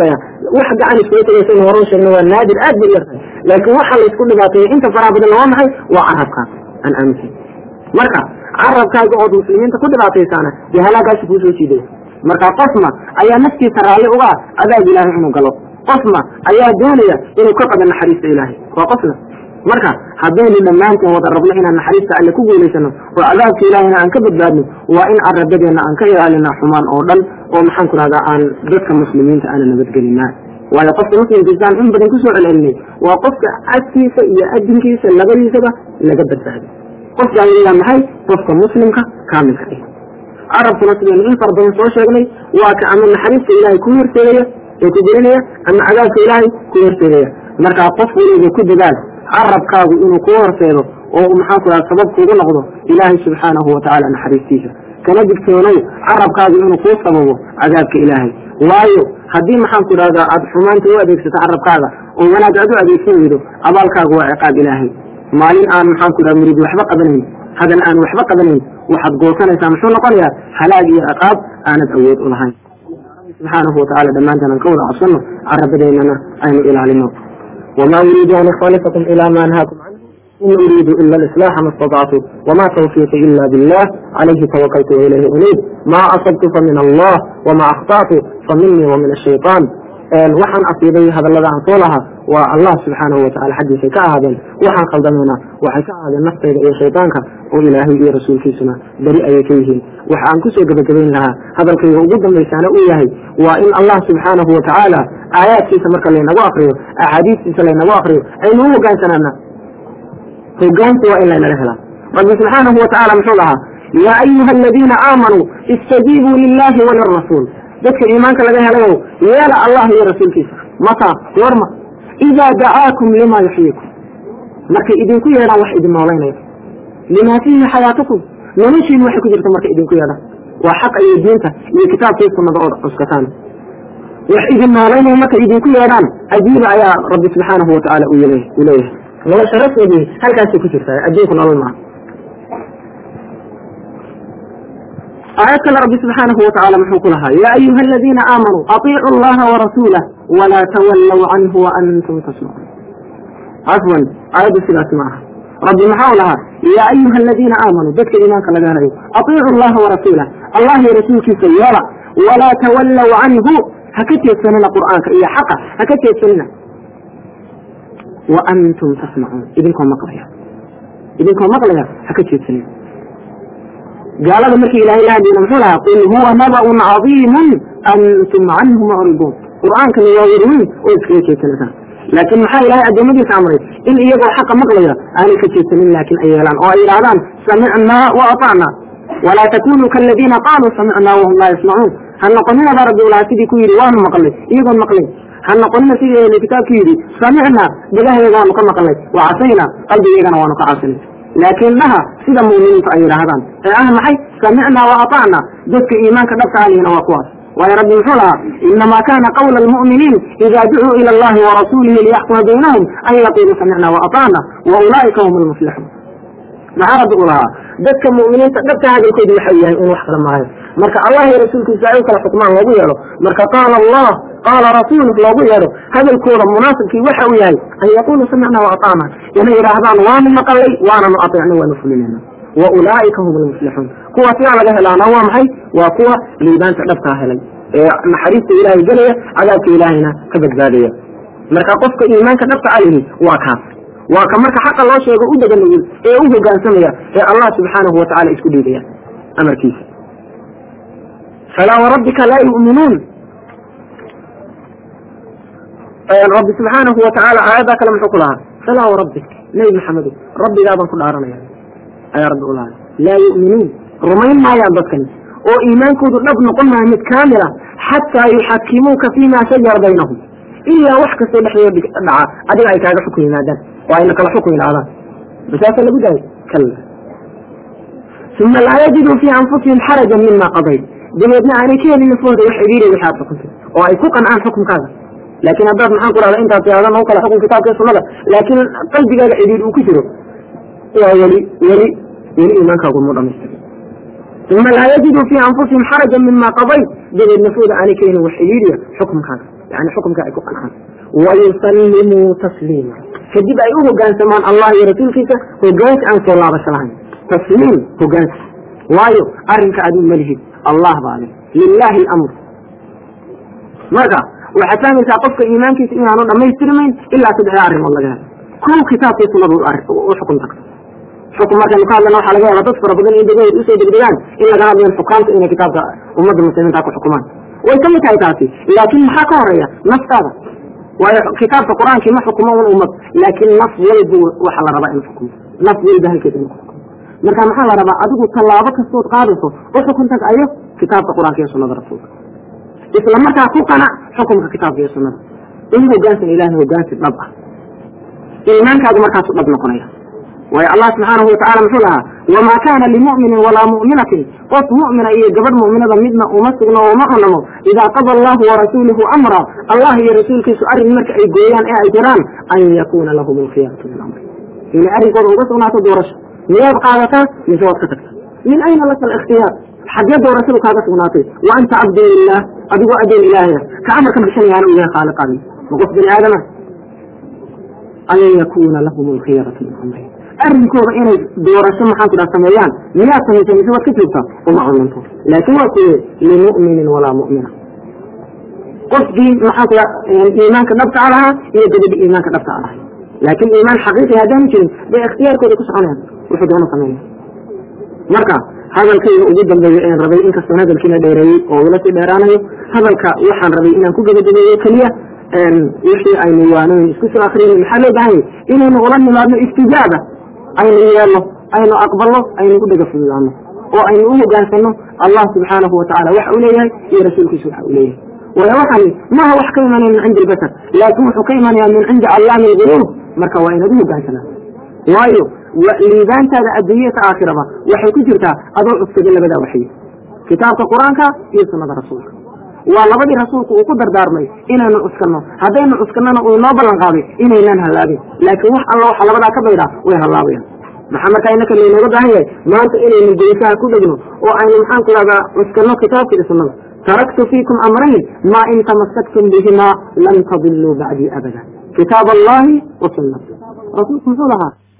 wax gacan iskula tegaysa in horan sheegna waa naadir aad bay yartahay laakiin waxa la isku dhibaateeya inta faraha badan waa maxay waa carabka aan aaminsan marka carabkaaga ood muslimiinta ku dhibaataysaana dee halaagaasi kuu soo jiidaya marka qofma ayaa naftiisa raalli uga ah adaab ilaahay inuu galo qofma ayaa doonaya inuu ka qado naxariista ilaahay waa qofna marka haddaynu dhammaanteen wada rabno inaan naxariista alle ku guulaysano oo cadaabka ilaahayna aan ka badbaadno waa in carabadeenna aan ka ilaalina xumaan oo dhan oo maxaan ku rahdaa aan dadka muslimiinta aana nabadgelina waayo qofka muslimkiisaan in badan kusoo celcelinay waa qofka cadkiisa iyo adinkiisa labadiisaba laga badbaado qofkaan yaa maxay qofka muslimka kaamilka ah carabkuna sidaynu in fara badan soo sheegnay waa ka ama naxariista ilaahay ku horseedaya ee ku gelinaya ama cadaabka ilaahay ku horseedaya markaa qof weliba ku dadaal carabkaagu inuu kuu horseedo oo maxaan ku raha sabab kuugu noqdo ilaahay subxaanahu watacaala naxariistiisa kana digtoonow carabkaagu inuu kuu sababo cadaabka ilaahay waayo haddii maxaan ku idhahdaa aad xumaanta u adeegsato carabkaaga oo wanaag aad u adeegsan weydo abaalkaagu waa ciqaab ilaahay maalin aan maxaan ku idhaha murid waxba qabanayn hadal aan waxba qabanayn waxaad goosanaysaa muxuu noqonayaa halaag iyo ciqaab aanad awood u lahayn subxaanahu watacaala dhammaantaan aan ka wada cabsano carabadeennana aynu ilaalino wma uriidu an ikhtalifakum ila ma anhaakum canhu in uriidu ila alislaaxa ma اstaطactu wma tawfiiqi ila billah calayhi tawakaltu wailayhi uniib ma asabtu famin allah wma akhta'tu faminii wamin ashayطaan waxaan asiibay hadallada aan soo lahaa waa allah subxaanahu watacala xaggiisay ka ahaadeen waxaan khaldamayna waxay ka ahaadeen naftayda iyo shaydaanka oo ilaahay iyo rasuulkiisuna beri ayay ka yihiin waxa aan kusoo gebagabayn lahaa hadalkayga ugu dambaysaana uu yahay waa in allah subxaanahu watacaala aayaadkiisa marka laynagu akriyo axaadiistiisa laynagu akriyo aynu u hogaansanaana hogaansi waa in laynala helaa rabbi subxaanahu watacaala muxuu lahaa yaa ayuha aladiina aamanuu istajiibuu lilahi walirasuul dadka iimaanka laga helayo yeela allah iyo rasuulkiisa mataa warma idaa dacaakum lima yuxyiikum markay idinku yeedhaan wax idin noolaynaya limaa fiihi xayaatukum noloshiinu waxay ku jirta markay idinku yeedhaan waa xaqa iyo diinta iyo kitaabkii sunnada ood cuskataan wax idin noolaynaya markay idinku yeedhaan ajiiba ayaa rabbi subxaanahu watacaala uu leeyahay nolosha rasmigii halkaasay ku jirtaa adduunku nolol maaha aayad kale rabbi subxaanahu watacaala muxuu ku lahaa yaa ayuha aladiina aamanuu aiicu allaha warasuulah walaa tawallow canhu waantum tasmacuun cafwan aayaddu sidaas ma aha rabbi maxau lahaa yaa ayuha aladiina aamanuu dadka iimaanka laga helayo aiicu allaha warasuulah allah iyo rasuulkiisa yeela walaa tawallow canhu ha ka jeedsanina qur'aanka iyo xaqa ha ka jeedsanina waantum tasmacuun idinkoo maqlaya idinkoo maqlaya ha ka jeedsanina gaalada markii ilahay la hadlayna muxuu lahaa qul huwa naba'un cadiimun antum canhu mucriduun qur'aankani waa werweyn oo iskaga jeedsanaysaan laakiin maxaa ilahay addoommadiisa amray in iyagoo xaqa maqlaya aanay ka jeedsanin laakiin ay yeelaan oo ay yidhahdaan samicnaa wa atacnaa walaa takunuu kaaladiina qaaluu samicnaa wahum laa yasmacuun ha noqonina baa rabbi ulahaa sidii ku yidhi waanu maqlay iyagoon maqlayn ha noqonina sidii ahli kitaabku yidhi samicnaa dhagaheeda waanu ka maqlay wa casaynaa qalbigeygana waanu ka casinay laakiin dhaha sida muuminiintu ay yidhaahdaan ee ah maxay samicnaa wa atacnaa dadka iimaanka dhabka alihina waa kuwaas waayo rabbi muxuu lahaa inamaa kana qawla almu'miniin ida ducuu ila allahi warasuulihi liyaxkuma baynahum an yaquluu samicnaa wa atacna wa ulaa'ika hum lmuflixuun maxaa rabbi u lahaa dadka mu'miniinta dhabka hadalkoodu waxau yahay in wax kala maayo marka allah iyo rasuulkiisa ay u kala xukmaan loogu yeedho marka qaala allah qaala rasuuluh loogu yeedho hadalkooda munaasibkii waxa uu yahay an yaquluu samicnaa wa atacna inay yidhaahdaan waanu maqalay waananu ateecnay waanu fulinayna wa ulaa'ika hum lmuflixuun kuwaas yaa laga helaana waa maxay waa kuwa liibaanta dhabkaa helay ee naxariista ilaahay gelaya cadaabka ilaahayna ka badbaadaya marka qofka iimaanka dhabta alihi waa kaas waa ka marka xaqa loo sheego u deganugul ee u hogaansamaya ee allah subxaanahu watacala isku dhiibaya amarkiisa falaa warabbika laa yu'minuun rabbi subxaanahu watacaala aayaddaa kale muxuu ku lahaa falaa warabbik nebi maxamedo rabbigaabaan ku dhaaranaya ayaa rabbi u lahaa laa yu'minuun rumayn maayaan dadkani oo iimaankoodu dhab noqon maayo mid kaamila xataa yuxakimuuka fiima shajara baynahum ilaa wax kastoo dhexdooda dhaca adiga ay kaaga xukun yimaadaan oo ayna kala xukun yidhahdaan masaasa lagu daayay kalla uma laa yajiduu fii anfusihim xarajan mima qadayt dabeedna aanay ka helin nafooda wax cidhiiriya wixi aad xukuntay oo ay ku qancaan xukunkaaga laakiin haddaad maxaan ku rahda intaas yaadan oo kale xukun kitaabka sunnada laakiin qalbigaaga cidhiir uu ku jiro waa weli weli weli iimaankaagu mu dhamaystira uma laa yajiduu fii anfusihim xarajan mima qadayt dabeed nafooda aanay ka helin wax cidhiiriya xukunkaaga yani xukumka ay ku qancaan wayusallimuu tasliima kadib ay u hogaansamaan allah iyo rasuulkiisa hogaansi aan soo laabasho lahayn tasliim hogaansi waayo arrinka adigu malihid allah baa leh lilaahi alamr marka waxaad fahmaysaa qofka iimaankiisa inaanu dhammaystirmayn ilaa saddexda arrimood laga helo kow kitaabkii sunadu u xukun tagto xukun markaynu ka hadlana waxaa laga yaaba dad fara badan in degahooda usoo degdegaan in laga hadlayo xukaamta inay kitaabka ummadda muslimiinta ku xukumaan way ka mid tahay taasi laakiin maxaa ka horeeya naftaada waayo kitaabka qur-aankii ma xukumo un ummad laakiin naf walba waxa la rabaa in xukumo naf walba halkeeda in xukumo marka maxaa la rabaa adigu tallaabo kastood qaadayso u xukun tag ayo kitaabka qur-aanka iyo sunada rasuulka isla markaa ku qanac xukumka kitaabka iyo sunada in hogaansan ilahay hogaansi dhab ah iimaankaadu markaasu dhab noqonaya waayo allah subxaanahu watacala muxuu lahaa wamaa kaana limu'minin walaa mu'minatin qof mu'mina iyo gabadh mu'minada midna uma sugno oo ma cunamo idaa qada allahu warasuuluhu amra allah iyo rasuulkiisu arrin marka ay gooyaan ee ay jiraan an yakuuna lahum alkhiyaratu min amri inay arrinkooda uga sugnaato doorasho miyaad qaadataa mise waad ka tagta min ayna laka alikhtiyaar xaggee doorashadu kaaga sugnaatay wa anta cabdun lilah adigoo adoon ilaahaya ka amarka bixinayaana u yahay khaaliqaadi ma qof bini aadama an yakuuna lahum alkhiyaratu min amri arrinkooda inay doorasho maxaan ku dhaha sameeyaan miyaad samaysay mise waad ka joogtaa uma cunanto laakiin waa kuwe limu'minin walaa mu'mina qofkii maxaan ku dhaha iimaanka dhabta a lahaa iyo gabadhi iimaanka dhabta a lahay laakiin iimaan xaqiiqi haddaanu jirin bay ikhtiyaarkooda ku soconayaan wuxuu doona sameeya marka hadalkayga ugu dambeeya een rabay inkastoon hadalkiina dheereeyey oo ila sii dheeraanayo hadalka waxaan rabay inaan ku gebagabeeyo keliya wixii aynu waanoyn isku soo akriyay maxaa loo bahan yahy inaynu ula nimaadno istijaaba aynu yeelno aynu aqbalno aynu u dhega fududaano oo aynu u hogaansano allah subxaanahu watacaala waxa uu leeyahay iyo rasuulkiisu waxa uu leeyahay waayo waxani maaha wax ka imanaya min cindi albashar laakin wuxuu ka imanaya min cindi allaami alguruub marka waa inaad u hogaansanaa waayo liibaantaada adduunyata aakhiraba waxay ku jirtaa adoo cugsaday labadaa waxyi kitaabka qur-aanka iyo sunnada rasuulka waa labadii rasuulku uu ku dardaarmay inaynu cuskanno haddaynu cuskanana uu inoo ballan qaaday inaynaan hallaabin laakiin wax alla waxa labadaa ka baydhaa way hallaabayaan maxaa markaa inaka laynooga baahan yahay maanta inaynu geysaha ku dhegno oo aynu maxaan ku dhahdaa cuskanno kitaabka iyo sunnada taraktu fiikum amrayn maa in tamasaktum bihimaa lan tadiluu bacdii abada kitaab allahi wa sunnati rasuulku muxuu lahaa